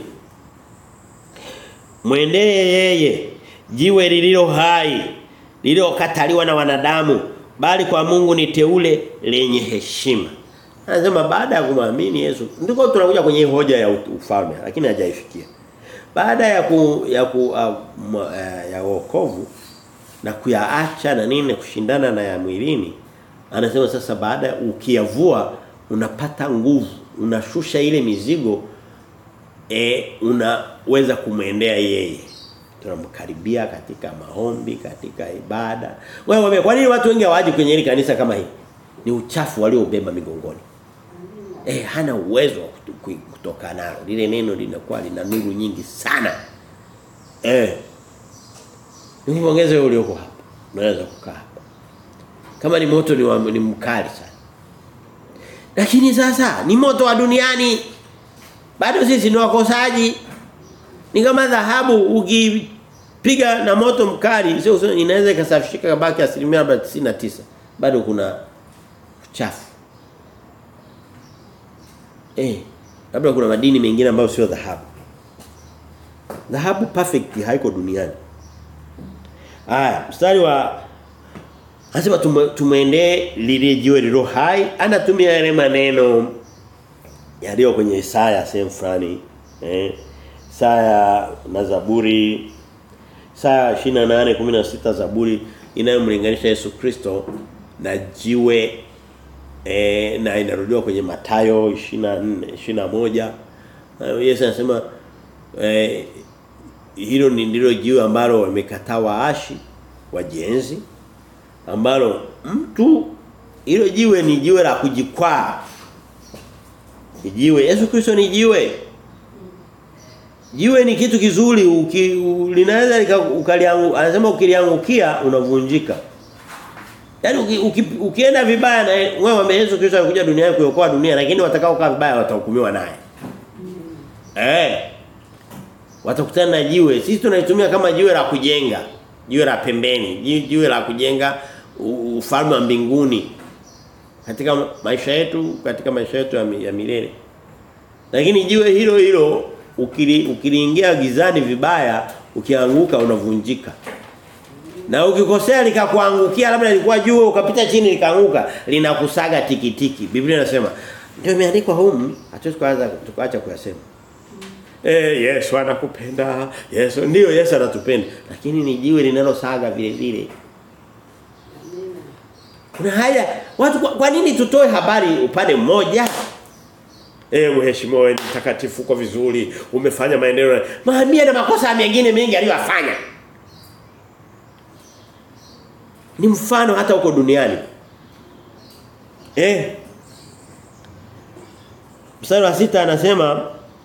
mwendee yeye jiwe lililo hai lililokataliwa na wanadamu bali kwa Mungu ni teule lenye heshima Anasema baada ya kumwamini Yesu ndiko tunakuja kwenye hoja ya ufalme lakini hajaifikia. baada ya ku, ya ku, uh, uh, ya wokovu na kuyaacha na nini kushindana na ya mwilini anasema sasa baada ukiyavua unapata nguvu unashusha ile mizigo e, unaweza kumwendea yeye tunamkaribia katika maombi katika ibada wewe kwa nini watu wengi hawaji kwenye hili kanisa kama hili ni uchafu waliobeba migongoni eh hana uwezo wa kutoka nalo lile neno linakuwa lina nuru nyingi sana eh Nikupongeze wewe ulioko hapa. Unaweza kukaa hapa. Kama ni moto ni, wa, ni mkali sana. Lakini sasa ni moto wa duniani. Bado sisi ni wakosaji. Ni kama dhahabu ukipiga na moto mkali sio inaweza ikasafishika kabaki asilimia 99. Bado kuna uchafu. Eh, labda kuna madini mengine ambayo sio dhahabu. Dhahabu perfect haiko duniani. Haya, mstari wa Anasema tumeendee lile jiwe lilo hai, anatumia yale maneno yaliyo kwenye Isaya sehemu fulani. Eh. Isaya na Zaburi Isaya 28:16 Zaburi inayomlinganisha Yesu Kristo na jiwe eh, na inarudiwa kwenye Mathayo 24 21. Uh, Yesu anasema eh, hilo ni ndilo jiwe ambalo wamekataa waashi wajenzi ambalo mtu hilo jiwe ni jiwe la kujikwaa jiwe Yesu Kristo ni jiwe jiwe ni kitu kizuri uki, linaweza ukaliangu anasema ukiliangukia unavunjika Yaani uki, uki, ukienda vibaya na wewe Yesu Kristo alikuja duniani kuokoa dunia lakini watakao kaa vibaya watahukumiwa naye. Eh. Watakutana na jiwe. Sisi tunaitumia kama jiwe la kujenga, jiwe la pembeni, jiwe la kujenga ufalme wa mbinguni katika maisha yetu, katika maisha yetu ya, ya milele. Lakini jiwe hilo hilo ukili, ukiliingia gizani vibaya, ukianguka unavunjika. Na ukikosea likakuangukia labda lilikuwa juu ukapita chini likaanguka linakusaga tikitiki. Biblia inasema ndio imeandikwa humu hatuwezi kuanza tukaacha kuyasema. Eh Yesu anakupenda. Yesu ndio Yesu anatupenda lakini ni jiwe linalosaga vile vile. Kuna haya watu kwa, kwa nini tutoe habari upande mmoja? Eh mheshimiwa wewe mtakatifu kwa vizuri umefanya maendeleo. Maambia na makosa mengine mengi aliyofanya. Ni mfano hata huko duniani. Eh. Mstari wa sita anasema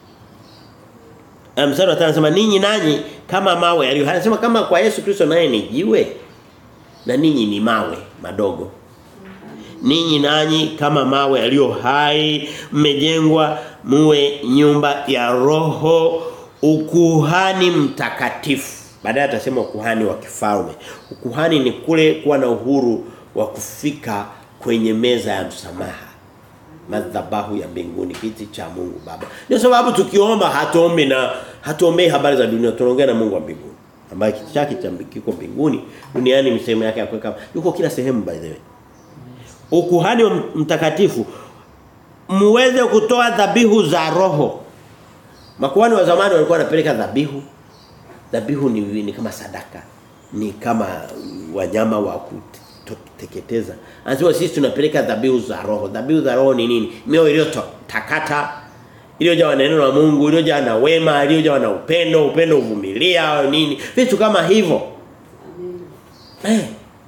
mstari wa 5 anasema ninyi nanyi kama mawe aliyo anasema kama kwa Yesu Kristo naye ni jiwe na ninyi ni mawe madogo. Ninyi nanyi kama mawe aliyo hai mmejengwa muwe nyumba ya roho ukuhani mtakatifu. Baadaye atasema ukuhani wa kifalme. Ukuhani ni kule kuwa na uhuru wa kufika kwenye meza ya msamaha. Madhabahu ya mbinguni kiti cha Mungu Baba. Ndio sababu tukiomba hatuombi na hatuombei habari za dunia, tunaongea na Mungu wa mbinguni. Ambaye kiti chake cha kiko mbinguni, duniani ni sehemu yake ya kuweka. Yuko kila sehemu by the way. Ukuhani wa mtakatifu muweze kutoa dhabihu za roho. Makuhani wa zamani walikuwa wanapeleka dhabihu dhabihu ni, ni kama sadaka ni kama wanyama wa kuteketeza anasema sisi tunapeleka dhabihu za roho dhabihu za roho ni nini mioyo iliyotakata iliyojawa na neno la Mungu iliyojawa na wema iliyojawa na upendo upendo uvumilia nini vitu kama hivyo eh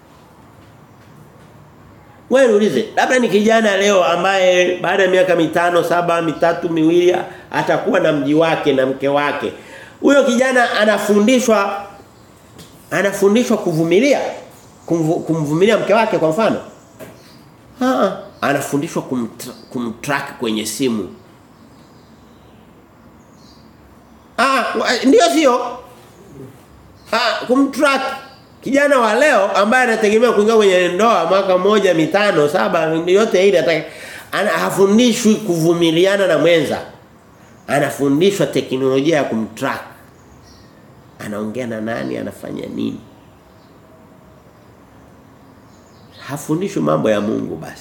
wewe ulize labda ni kijana leo ambaye baada ya miaka mitano saba mitatu miwili atakuwa na mji wake na mke wake huyo kijana anafundishwa anafundishwa kuvumilia kumvumilia mke wake kwa mfano ah anafundishwa kumtra, kumtrack kwenye simu ah ndio sio ah kumtrack kijana wa leo ambaye anategemea kuingia kwenye ndoa mwaka mmoja mitano saba yote ile ataka hafundishwi kuvumiliana na mwenza anafundishwa teknolojia ya kumtrack anaongea na nani anafanya nini hafundishwi mambo ya Mungu basi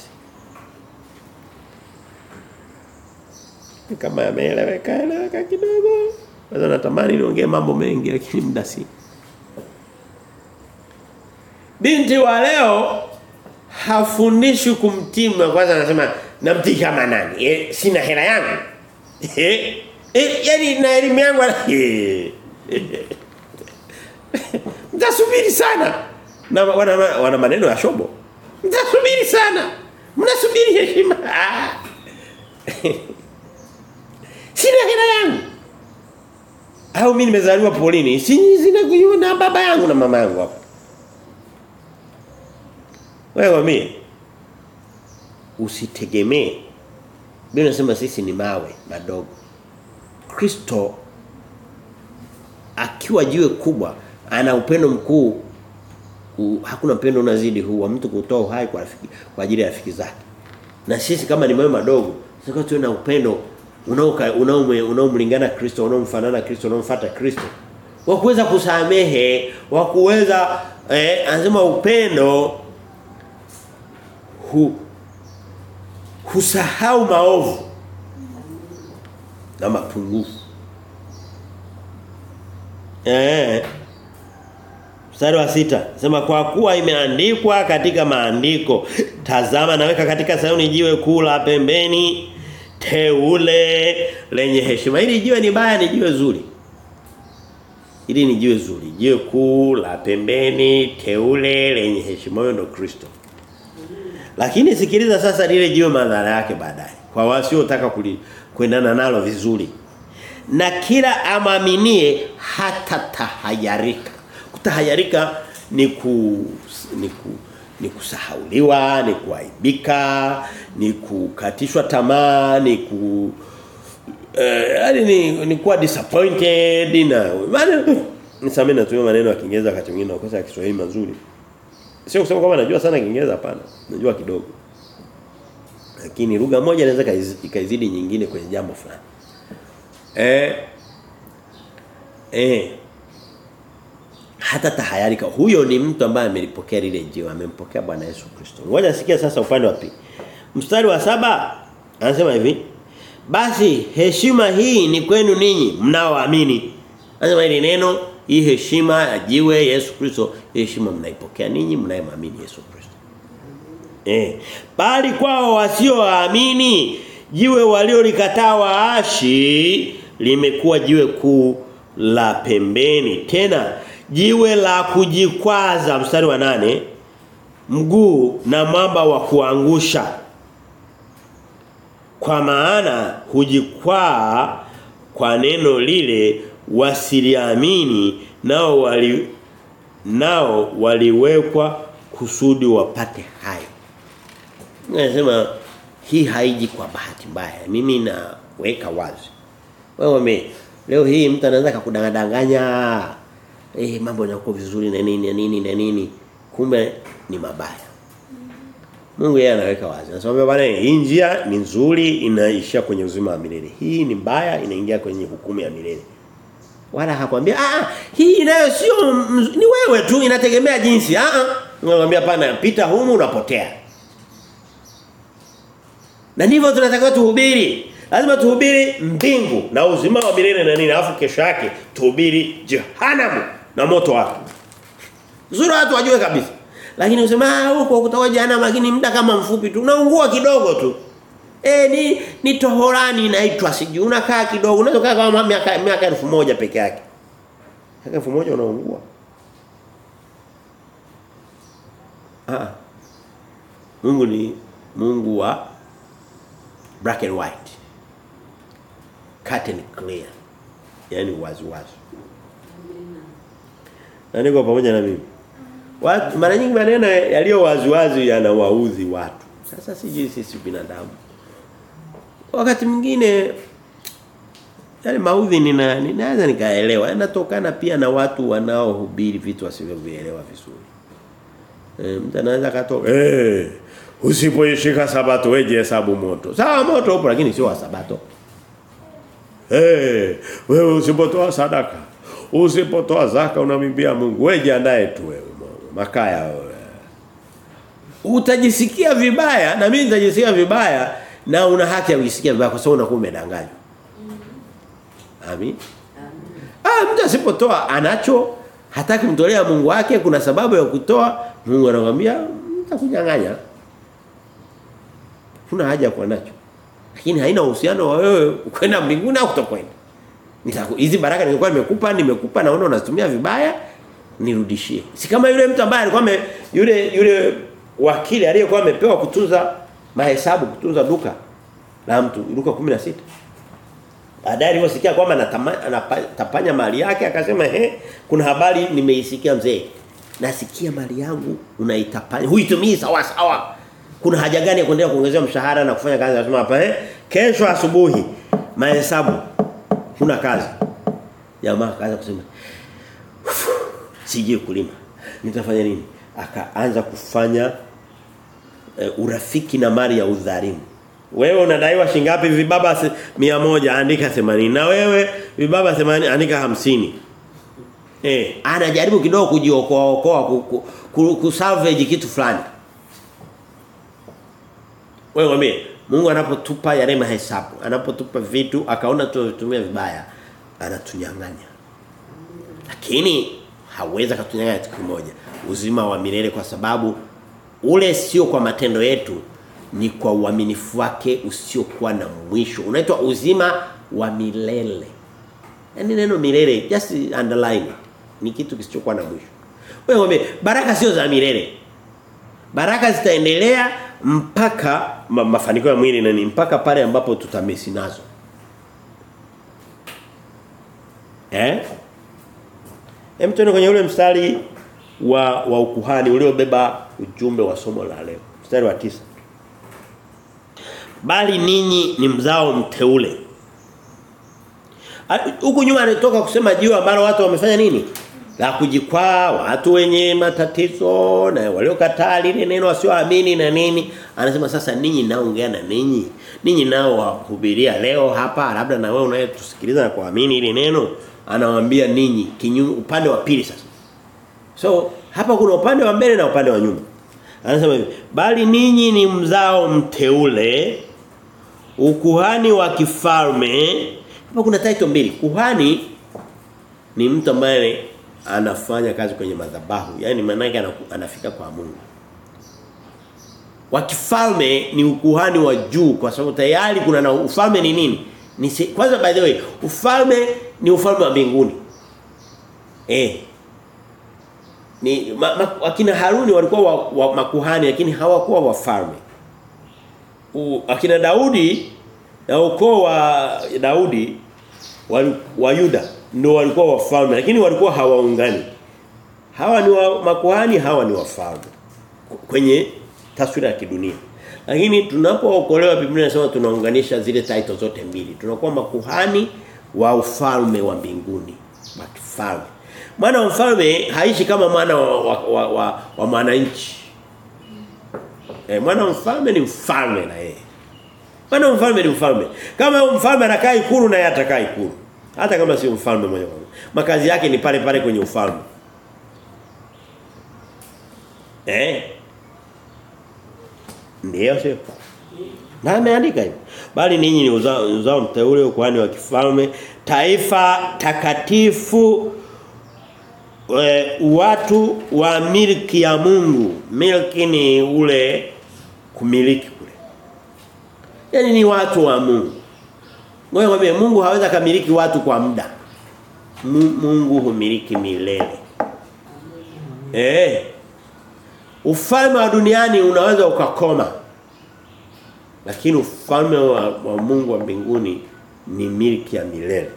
kama yameeleweka eleweka kidogo Sasa natamani niongee mambo mengi lakini muda si. Binti wa leo hafundishi kumtii mume kwanza anasema namtii kama nani? Eh, sina hela yangu. Eh, eh yani na elimu yangu eh. Mtasubiri sana. Na wana, wana maneno ya shobo. Mtasubiri sana. Mnasubiri heshima. Ah. Sina hela yangu. Au mimi nimezaliwa polini. Si sina na baba yangu na mama yangu hapa. Wewe mimi usitegemee. Biblia inasema sisi ni mawe madogo. Kristo akiwa jiwe kubwa ana upendo mkuu u, hakuna upendo unazidi huu wa mtu kutoa uhai kwa rafiki kwa ajili ya rafiki zake. Na sisi kama ni mawe madogo, sasa tuwe na upendo unaomlingana Kristo, unaomfanana Kristo, unaomfuata Kristo. Wa kuweza kusamehe, wa kuweza eh anasema upendo hu husahau maovu na mapungufu. Eh. Mstari wa sita sema kwa kuwa imeandikwa katika maandiko tazama naweka katika Sayuni jiwe kuu la pembeni teule lenye heshima. Hili jiwe ni baya ni jiwe zuri. Hili ni jiwe zuri. Jiwe kuu la pembeni teule lenye heshima huyo ndo Kristo. Lakini sikiliza sasa lile jiwe madhara yake baadaye. Kwa wasiotaka kuendana nalo vizuri. Na kila amaminie hata tahayarika. Kutahayarika ni ku ni ku ni kusahauliwa, ni kuaibika, ni kukatishwa tamaa, ni ku eh yani ni, ni kuwa disappointed na maana nisamee natumia maneno ya Kiingereza wakati mwingine na kosa ya Kiswahili mazuri. Sio kusema kwamba najua sana Kiingereza hapana. Najua kidogo. Lakini lugha moja inaweza ikaizidi nyingine kwenye jambo fulani. Eh eh hata tahayarika huyo ni mtu ambaye amelipokea lile jiwe amempokea Bwana Yesu Kristo. Ngoja sikia sasa upande wa pili. Mstari wa saba anasema hivi basi heshima hii ni kwenu ninyi mnaoamini. Anasema hili neno hii heshima ya jiwe Yesu Kristo heshima mnaipokea ninyi mnayemwamini Yesu Kristo. Eh bali kwao wasioamini jiwe waliolikataa waashi limekuwa jiwe kuu la pembeni tena jiwe la kujikwaza mstari wa nane mguu na mwamba wa kuangusha kwa maana hujikwaa kwa neno lile wasiliamini nao wali nao waliwekwa kusudi wapate hayo nasema hii haiji kwa bahati mbaya mimi naweka wazi wewe me leo hii mtu anaweza kukudanganya eh mambo yanakuwa vizuri na nini na nini na nini kumbe ni mabaya Mungu yeye anaweka wazi. Anasema bwana hii njia ni nzuri inaishia kwenye uzima wa milele. Hii ni mbaya inaingia kwenye hukumu ya milele. Wala hakwambia ah hii nayo sio ni wewe tu inategemea jinsi. Ah ah. Ngomwambia pana pita humu unapotea. Na ndivyo tunatakiwa tuhubiri. Lazima tuhubiri mbingu na uzima wa milele na nini alafu kesho yake tuhubiri jehanamu na moto wake. Zuri watu wajue kabisa. Lakini usema huko kutoka jana lakini muda kama mfupi tu unaungua kidogo tu. Eh ni ni tohorani inaitwa siji unakaa kidogo unaweza kaa kama miaka miaka 1000 peke yake. Miaka 1000 unaungua. Ah. Mungu ni Mungu wa black and white. Cut and clear. Yaani wazi wazi. Na niko pamoja na mimi. Watu mara nyingi maneno yaliyo waziwazi yanawaudhi watu. Sasa siji sisi binadamu. Wakati mwingine yale maudhi nina ninaweza nikaelewa. Yanatokana pia na watu wanaohubiri vitu wasivyovielewa vizuri. Eh mtu anaweza katoka eh usipoishika sabato weje hesabu moto. Sawa moto upo lakini sio wa sabato. Eh wewe usipotoa sadaka, usipotoa zaka unamwambia Mungu wewe jiandae tu wewe makaya wewe. Utajisikia vibaya na mimi nitajisikia vibaya na una haki ya kujisikia vibaya kwa sababu unakuwa umedanganywa. Amin. Ah mtu asipotoa anacho hataki mtolea Mungu wake kuna sababu ya kutoa Mungu anakuambia nitakunyang'anya. Huna haja kwa nacho. Lakini haina uhusiano wa wewe kwenda mbinguni au kutokwenda. Nitaku hizi baraka nilikuwa nimekupa nimekupa naona unazitumia vibaya nirudishie. Si kama yule mtu ambaye alikuwa ame- yule yule wakili aliyekuwa amepewa kutunza mahesabu kutunza duka la mtu Luka 16. Baadaye aliposikia kwamba anatama- anatapanya mali yake akasema he kuna habari nimeisikia mzee. Nasikia mali yangu unaitapanya. Huitumii sawa sawa. Kuna haja gani ya kuendelea kuongezea mshahara na kufanya kazi anasema hapa eh kesho asubuhi mahesabu huna kazi. Jamaa akaanza kusema sijui kulima. Nitafanya nini? Akaanza kufanya uh, urafiki na mali ya udhalimu. Wewe unadaiwa shingapi vibaba se- mia moja andika 80 na wewe vibaba 80 andika 50. Eh, anajaribu kidogo kujiokoa okoa ku, ku, ku, ku salvage kitu fulani. Wewe mwambie Mungu anapotupa yale mahesabu, anapotupa vitu akaona tunatumia vibaya, anatunyang'anya. Lakini hawezi katunyang'anya kitu kimoja, uzima wa milele kwa sababu ule sio kwa matendo yetu ni kwa uaminifu wake usiokuwa na mwisho. Unaitwa uzima wa milele. Yaani neno milele just underline it. Ni kitu kisichokuwa na mwisho. Wewe mwambie baraka sio za milele. Baraka zitaendelea mpaka ma, mafanikio ya mwili na ni mpaka pale ambapo tutamesi nazo. Eh? Hem tuende kwenye ule mstari wa wa ukuhani uliobeba ujumbe wa somo la leo. Mstari wa tisa Bali ninyi ni mzao mteule. A- Huku nyuma anatoka kusema juu ambalo watu wamefanya nini? La kujikwaa, watu wenye matatizo na waliokataa lile neno wasioamini na nini. Anasema sasa ninyi naongea na ninyi. Ninyi nao wahubiria leo hapa labda na wewe unayetusikiliza na kuamini ile neno anawaambia ninyi kinyume upande wa pili sasa. So hapa kuna upande wa mbele na upande wa nyuma. Anasema hivi, bali ninyi ni mzao mteule, ukuhani wa kifalme. Hapa kuna title mbili. Kuhani ni mtu ambaye anafanya kazi kwenye madhabahu, yani maana yake anaku- anafika kwa Mungu. Wa kifalme ni ukuhani wa juu kwa sababu tayari kuna na ufalme ni nini? Ni se, kwanza by the way, ufalme ni ufalme wa mbinguni. Eh, ni ma, ma, akina Haruni walikuwa wa, wa makuhani lakini hawakuwa wafalme. U- Akina Daudi na ukoo wa Daudi wali, wa Yuda ndio walikuwa wafalme lakini walikuwa hawaungani. Hawa ni wa, makuhani, hawa ni wafalme. Kwenye taswira ya kidunia. Lakini tunapookolewa Biblia inasema tunaunganisha zile title zote mbili. Tunakuwa makuhani wa ufalme wa mbinguni, wa kifalme. Mwana wa mfalme haishi kama mwana wa, wa, wa, wa, wa mwananchi. Eh, mwana wa mfalme ni mfalme na yeye. Mwana wa mfalme ni mfalme. Kama huyo mfalme anakaa ikulu na yeye atakaa ikulu. Hata kama si mfalme moja kwa moja. Makazi yake ni pale pale kwenye ufalme. Eh? Ndio sio? Na ameandika hivyo. Bali ninyi ni uzao, uzao mteule ukuhani wa kifalme, taifa takatifu e, watu wa milki ya Mungu. Milki ni ule kumiliki kule. Yaani ni watu wa Mungu. Ngoja mwambie Mungu hawezi kumiliki watu kwa muda. Mu- Mungu humiliki milele. Eh. Ufalme wa duniani unaweza ukakoma. Lakini ufalme wa, wa Mungu wa mbinguni ni milki ya milele.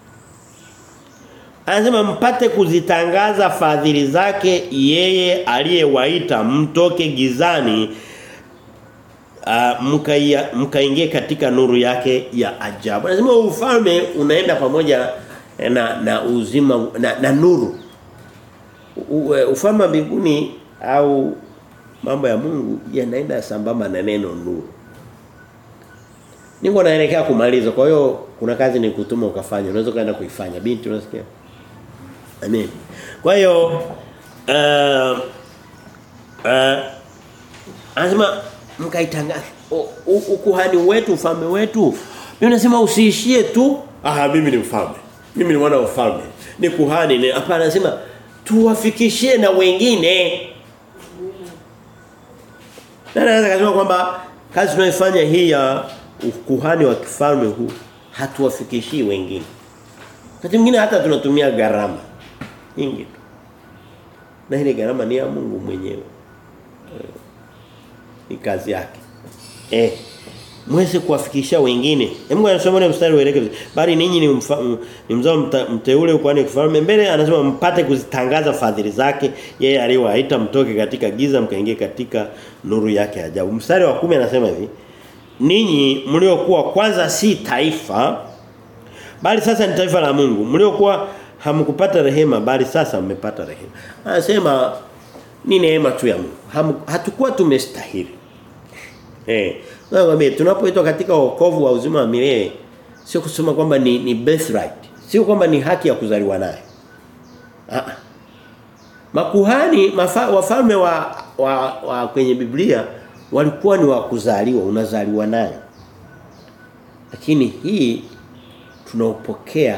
Anasema mpate kuzitangaza fadhili zake yeye aliyewaita mtoke gizani uh, mkaingie mka katika nuru yake ya ajabu. Anasema ufalme unaenda pamoja na na uzima na, na nuru. U, u, ufalme wa mbinguni au mambo ya Mungu yanaenda sambamba na neno nuru. Niko naelekea kumaliza. Kwa hiyo kuna kazi ni kutuma ukafanya. Unaweza kaenda kuifanya. Binti unasikia? Amen. Kwa hiyo uh, uh, anasema mkaitangaza ukuhani wetu ufalme wetu. Mimi nasema usiishie tu ah mimi ni mfalme. Mimi ni mwana wa ufalme. Ni kuhani ni hapana anasema tuwafikishie na wengine. Na naweza kusema kwamba kazi tunayofanya hii ya ukuhani wa kifalme huu hatuwafikishii wengine. Wakati mwingine hata tunatumia gharama nyingi tu. Na ile gharama ni ya Mungu mwenyewe. Eh, Ni kazi yake. Eh mweze kuwafikisha wengine. Mungu anasema ile mstari uelekeze. Bali ninyi ni mfa, m- ni mzao mta- mteule kwani kifalme mbele anasema mpate kuzitangaza fadhili zake yeye aliyowaita mtoke katika giza mkaingie katika nuru yake ya ajabu. Mstari wa kumi anasema hivi. Ninyi mliokuwa kwanza si taifa bali sasa ni taifa la Mungu. Mliokuwa hamkupata rehema bali sasa mmepata rehema. Anasema ni neema tu ya Mungu. Hamu, hatukuwa tumestahili. Eh, nakwambia tunapoitwa katika wokovu wa uzima wa milele sio kusema kwamba ni ni birthright. Sio kwamba ni haki ya kuzaliwa nayo. Ah. ah. Makuhani mafa, wafalme wa, wa wa kwenye Biblia walikuwa ni wa kuzaliwa, unazaliwa nayo. Lakini hii tunaopokea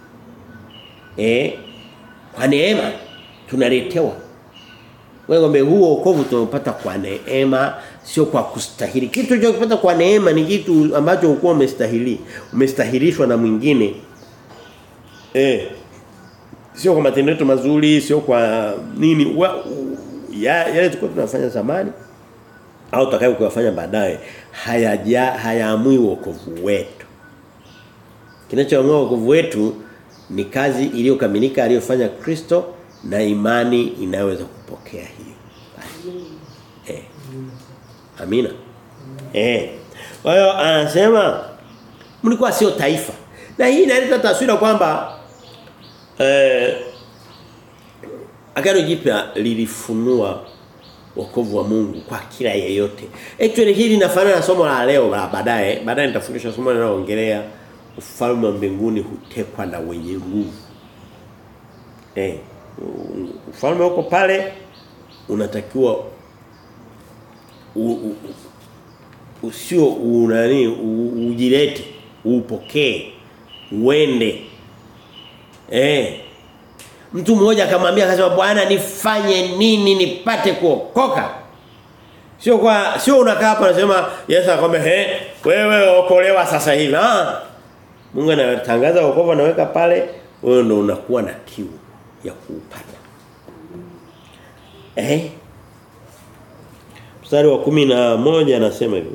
eh kwa neema tunaletewa wewe ngombe huo wokovu tunaopata kwa neema sio kwa kustahili. Kitu unachopata kwa neema ni kitu ambacho ukuwa umestahili. Umestahilishwa na mwingine. Eh. Sio kwa matendo yetu mazuri, sio kwa nini wa, u, ya, yale tulikuwa tunafanya zamani au tutakayo kuyafanya baadaye hayaja hayaamui wokovu wetu. Kinachoamua wokovu wetu ni kazi iliyokamilika aliyofanya Kristo na imani inayoweza kupokea hiyo. Eh. Amina. Eh. Kwa hiyo anasema mlikuwa sio taifa. Na hii inaleta taswira kwamba eh Agano Jipya lilifunua wokovu wa Mungu kwa kila yeyote. Actually hili linafanana na somo la leo la baadaye. Baadaye nitafundisha somo linaloongelea ufalme wa mbinguni hutekwa na wenye nguvu. Eh, ufalme uko pale unatakiwa u- u- u- usio unani ujilete upokee uende eh mtu mmoja akamwambia akasema bwana nifanye nini nipate kuokoka sio kwa sio unakaa hapa unasema Yesu akwambia he wewe okolewa sasa hivi ah Mungu anatangaza wokovu anaweka pale wewe ndo unakuwa na kiu ya kuupata eh mstari wa kumi na moja anasema hivi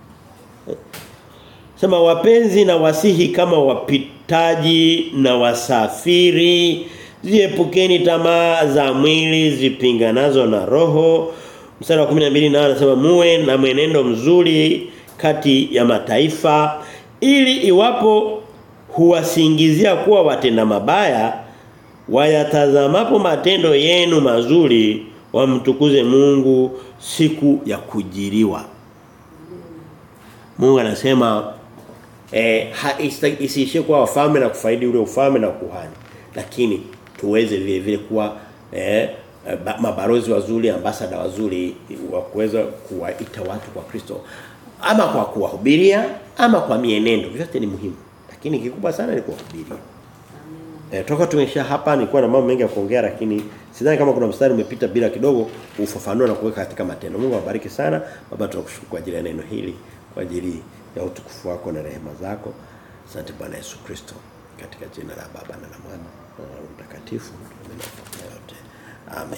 Sema wapenzi na wasihi kama wapitaji na wasafiri ziepukeni tamaa za mwili zipinganazo na roho mstari wa 12 nao anasema muwe na mwenendo mzuri kati ya mataifa ili iwapo huwasingizia kuwa watenda mabaya wayatazamapo matendo yenu mazuri wamtukuze Mungu siku ya kujiriwa Mungu anasema eh ha- ista- isiishie kuwa wafalme na kufaidi ule ufalme na kuhani lakini tuweze vile vile kuwa eh ba- mabalozi wazuri ambasada wazuri wa kuweza kuwaita watu kwa Kristo ama kwa kuwahubiria ama kwa mienendo vyote ni muhimu lakini kikubwa sana ni kuwahubiria Eh, toka tumesha hapa nilikuwa na mambo mengi ya kuongea lakini sidhani kama kuna mstari umepita bila kidogo ufafanua na kuweka katika matendo. Mungu awabariki sana. Baba tunakushukuru kwa ajili ya neno hili, kwa ajili ya utukufu wako na rehema zako. Asante Bwana Yesu Kristo. Katika jina la Baba na la Mwana na la Roho Mtakatifu. Tunaomba yote. Amen.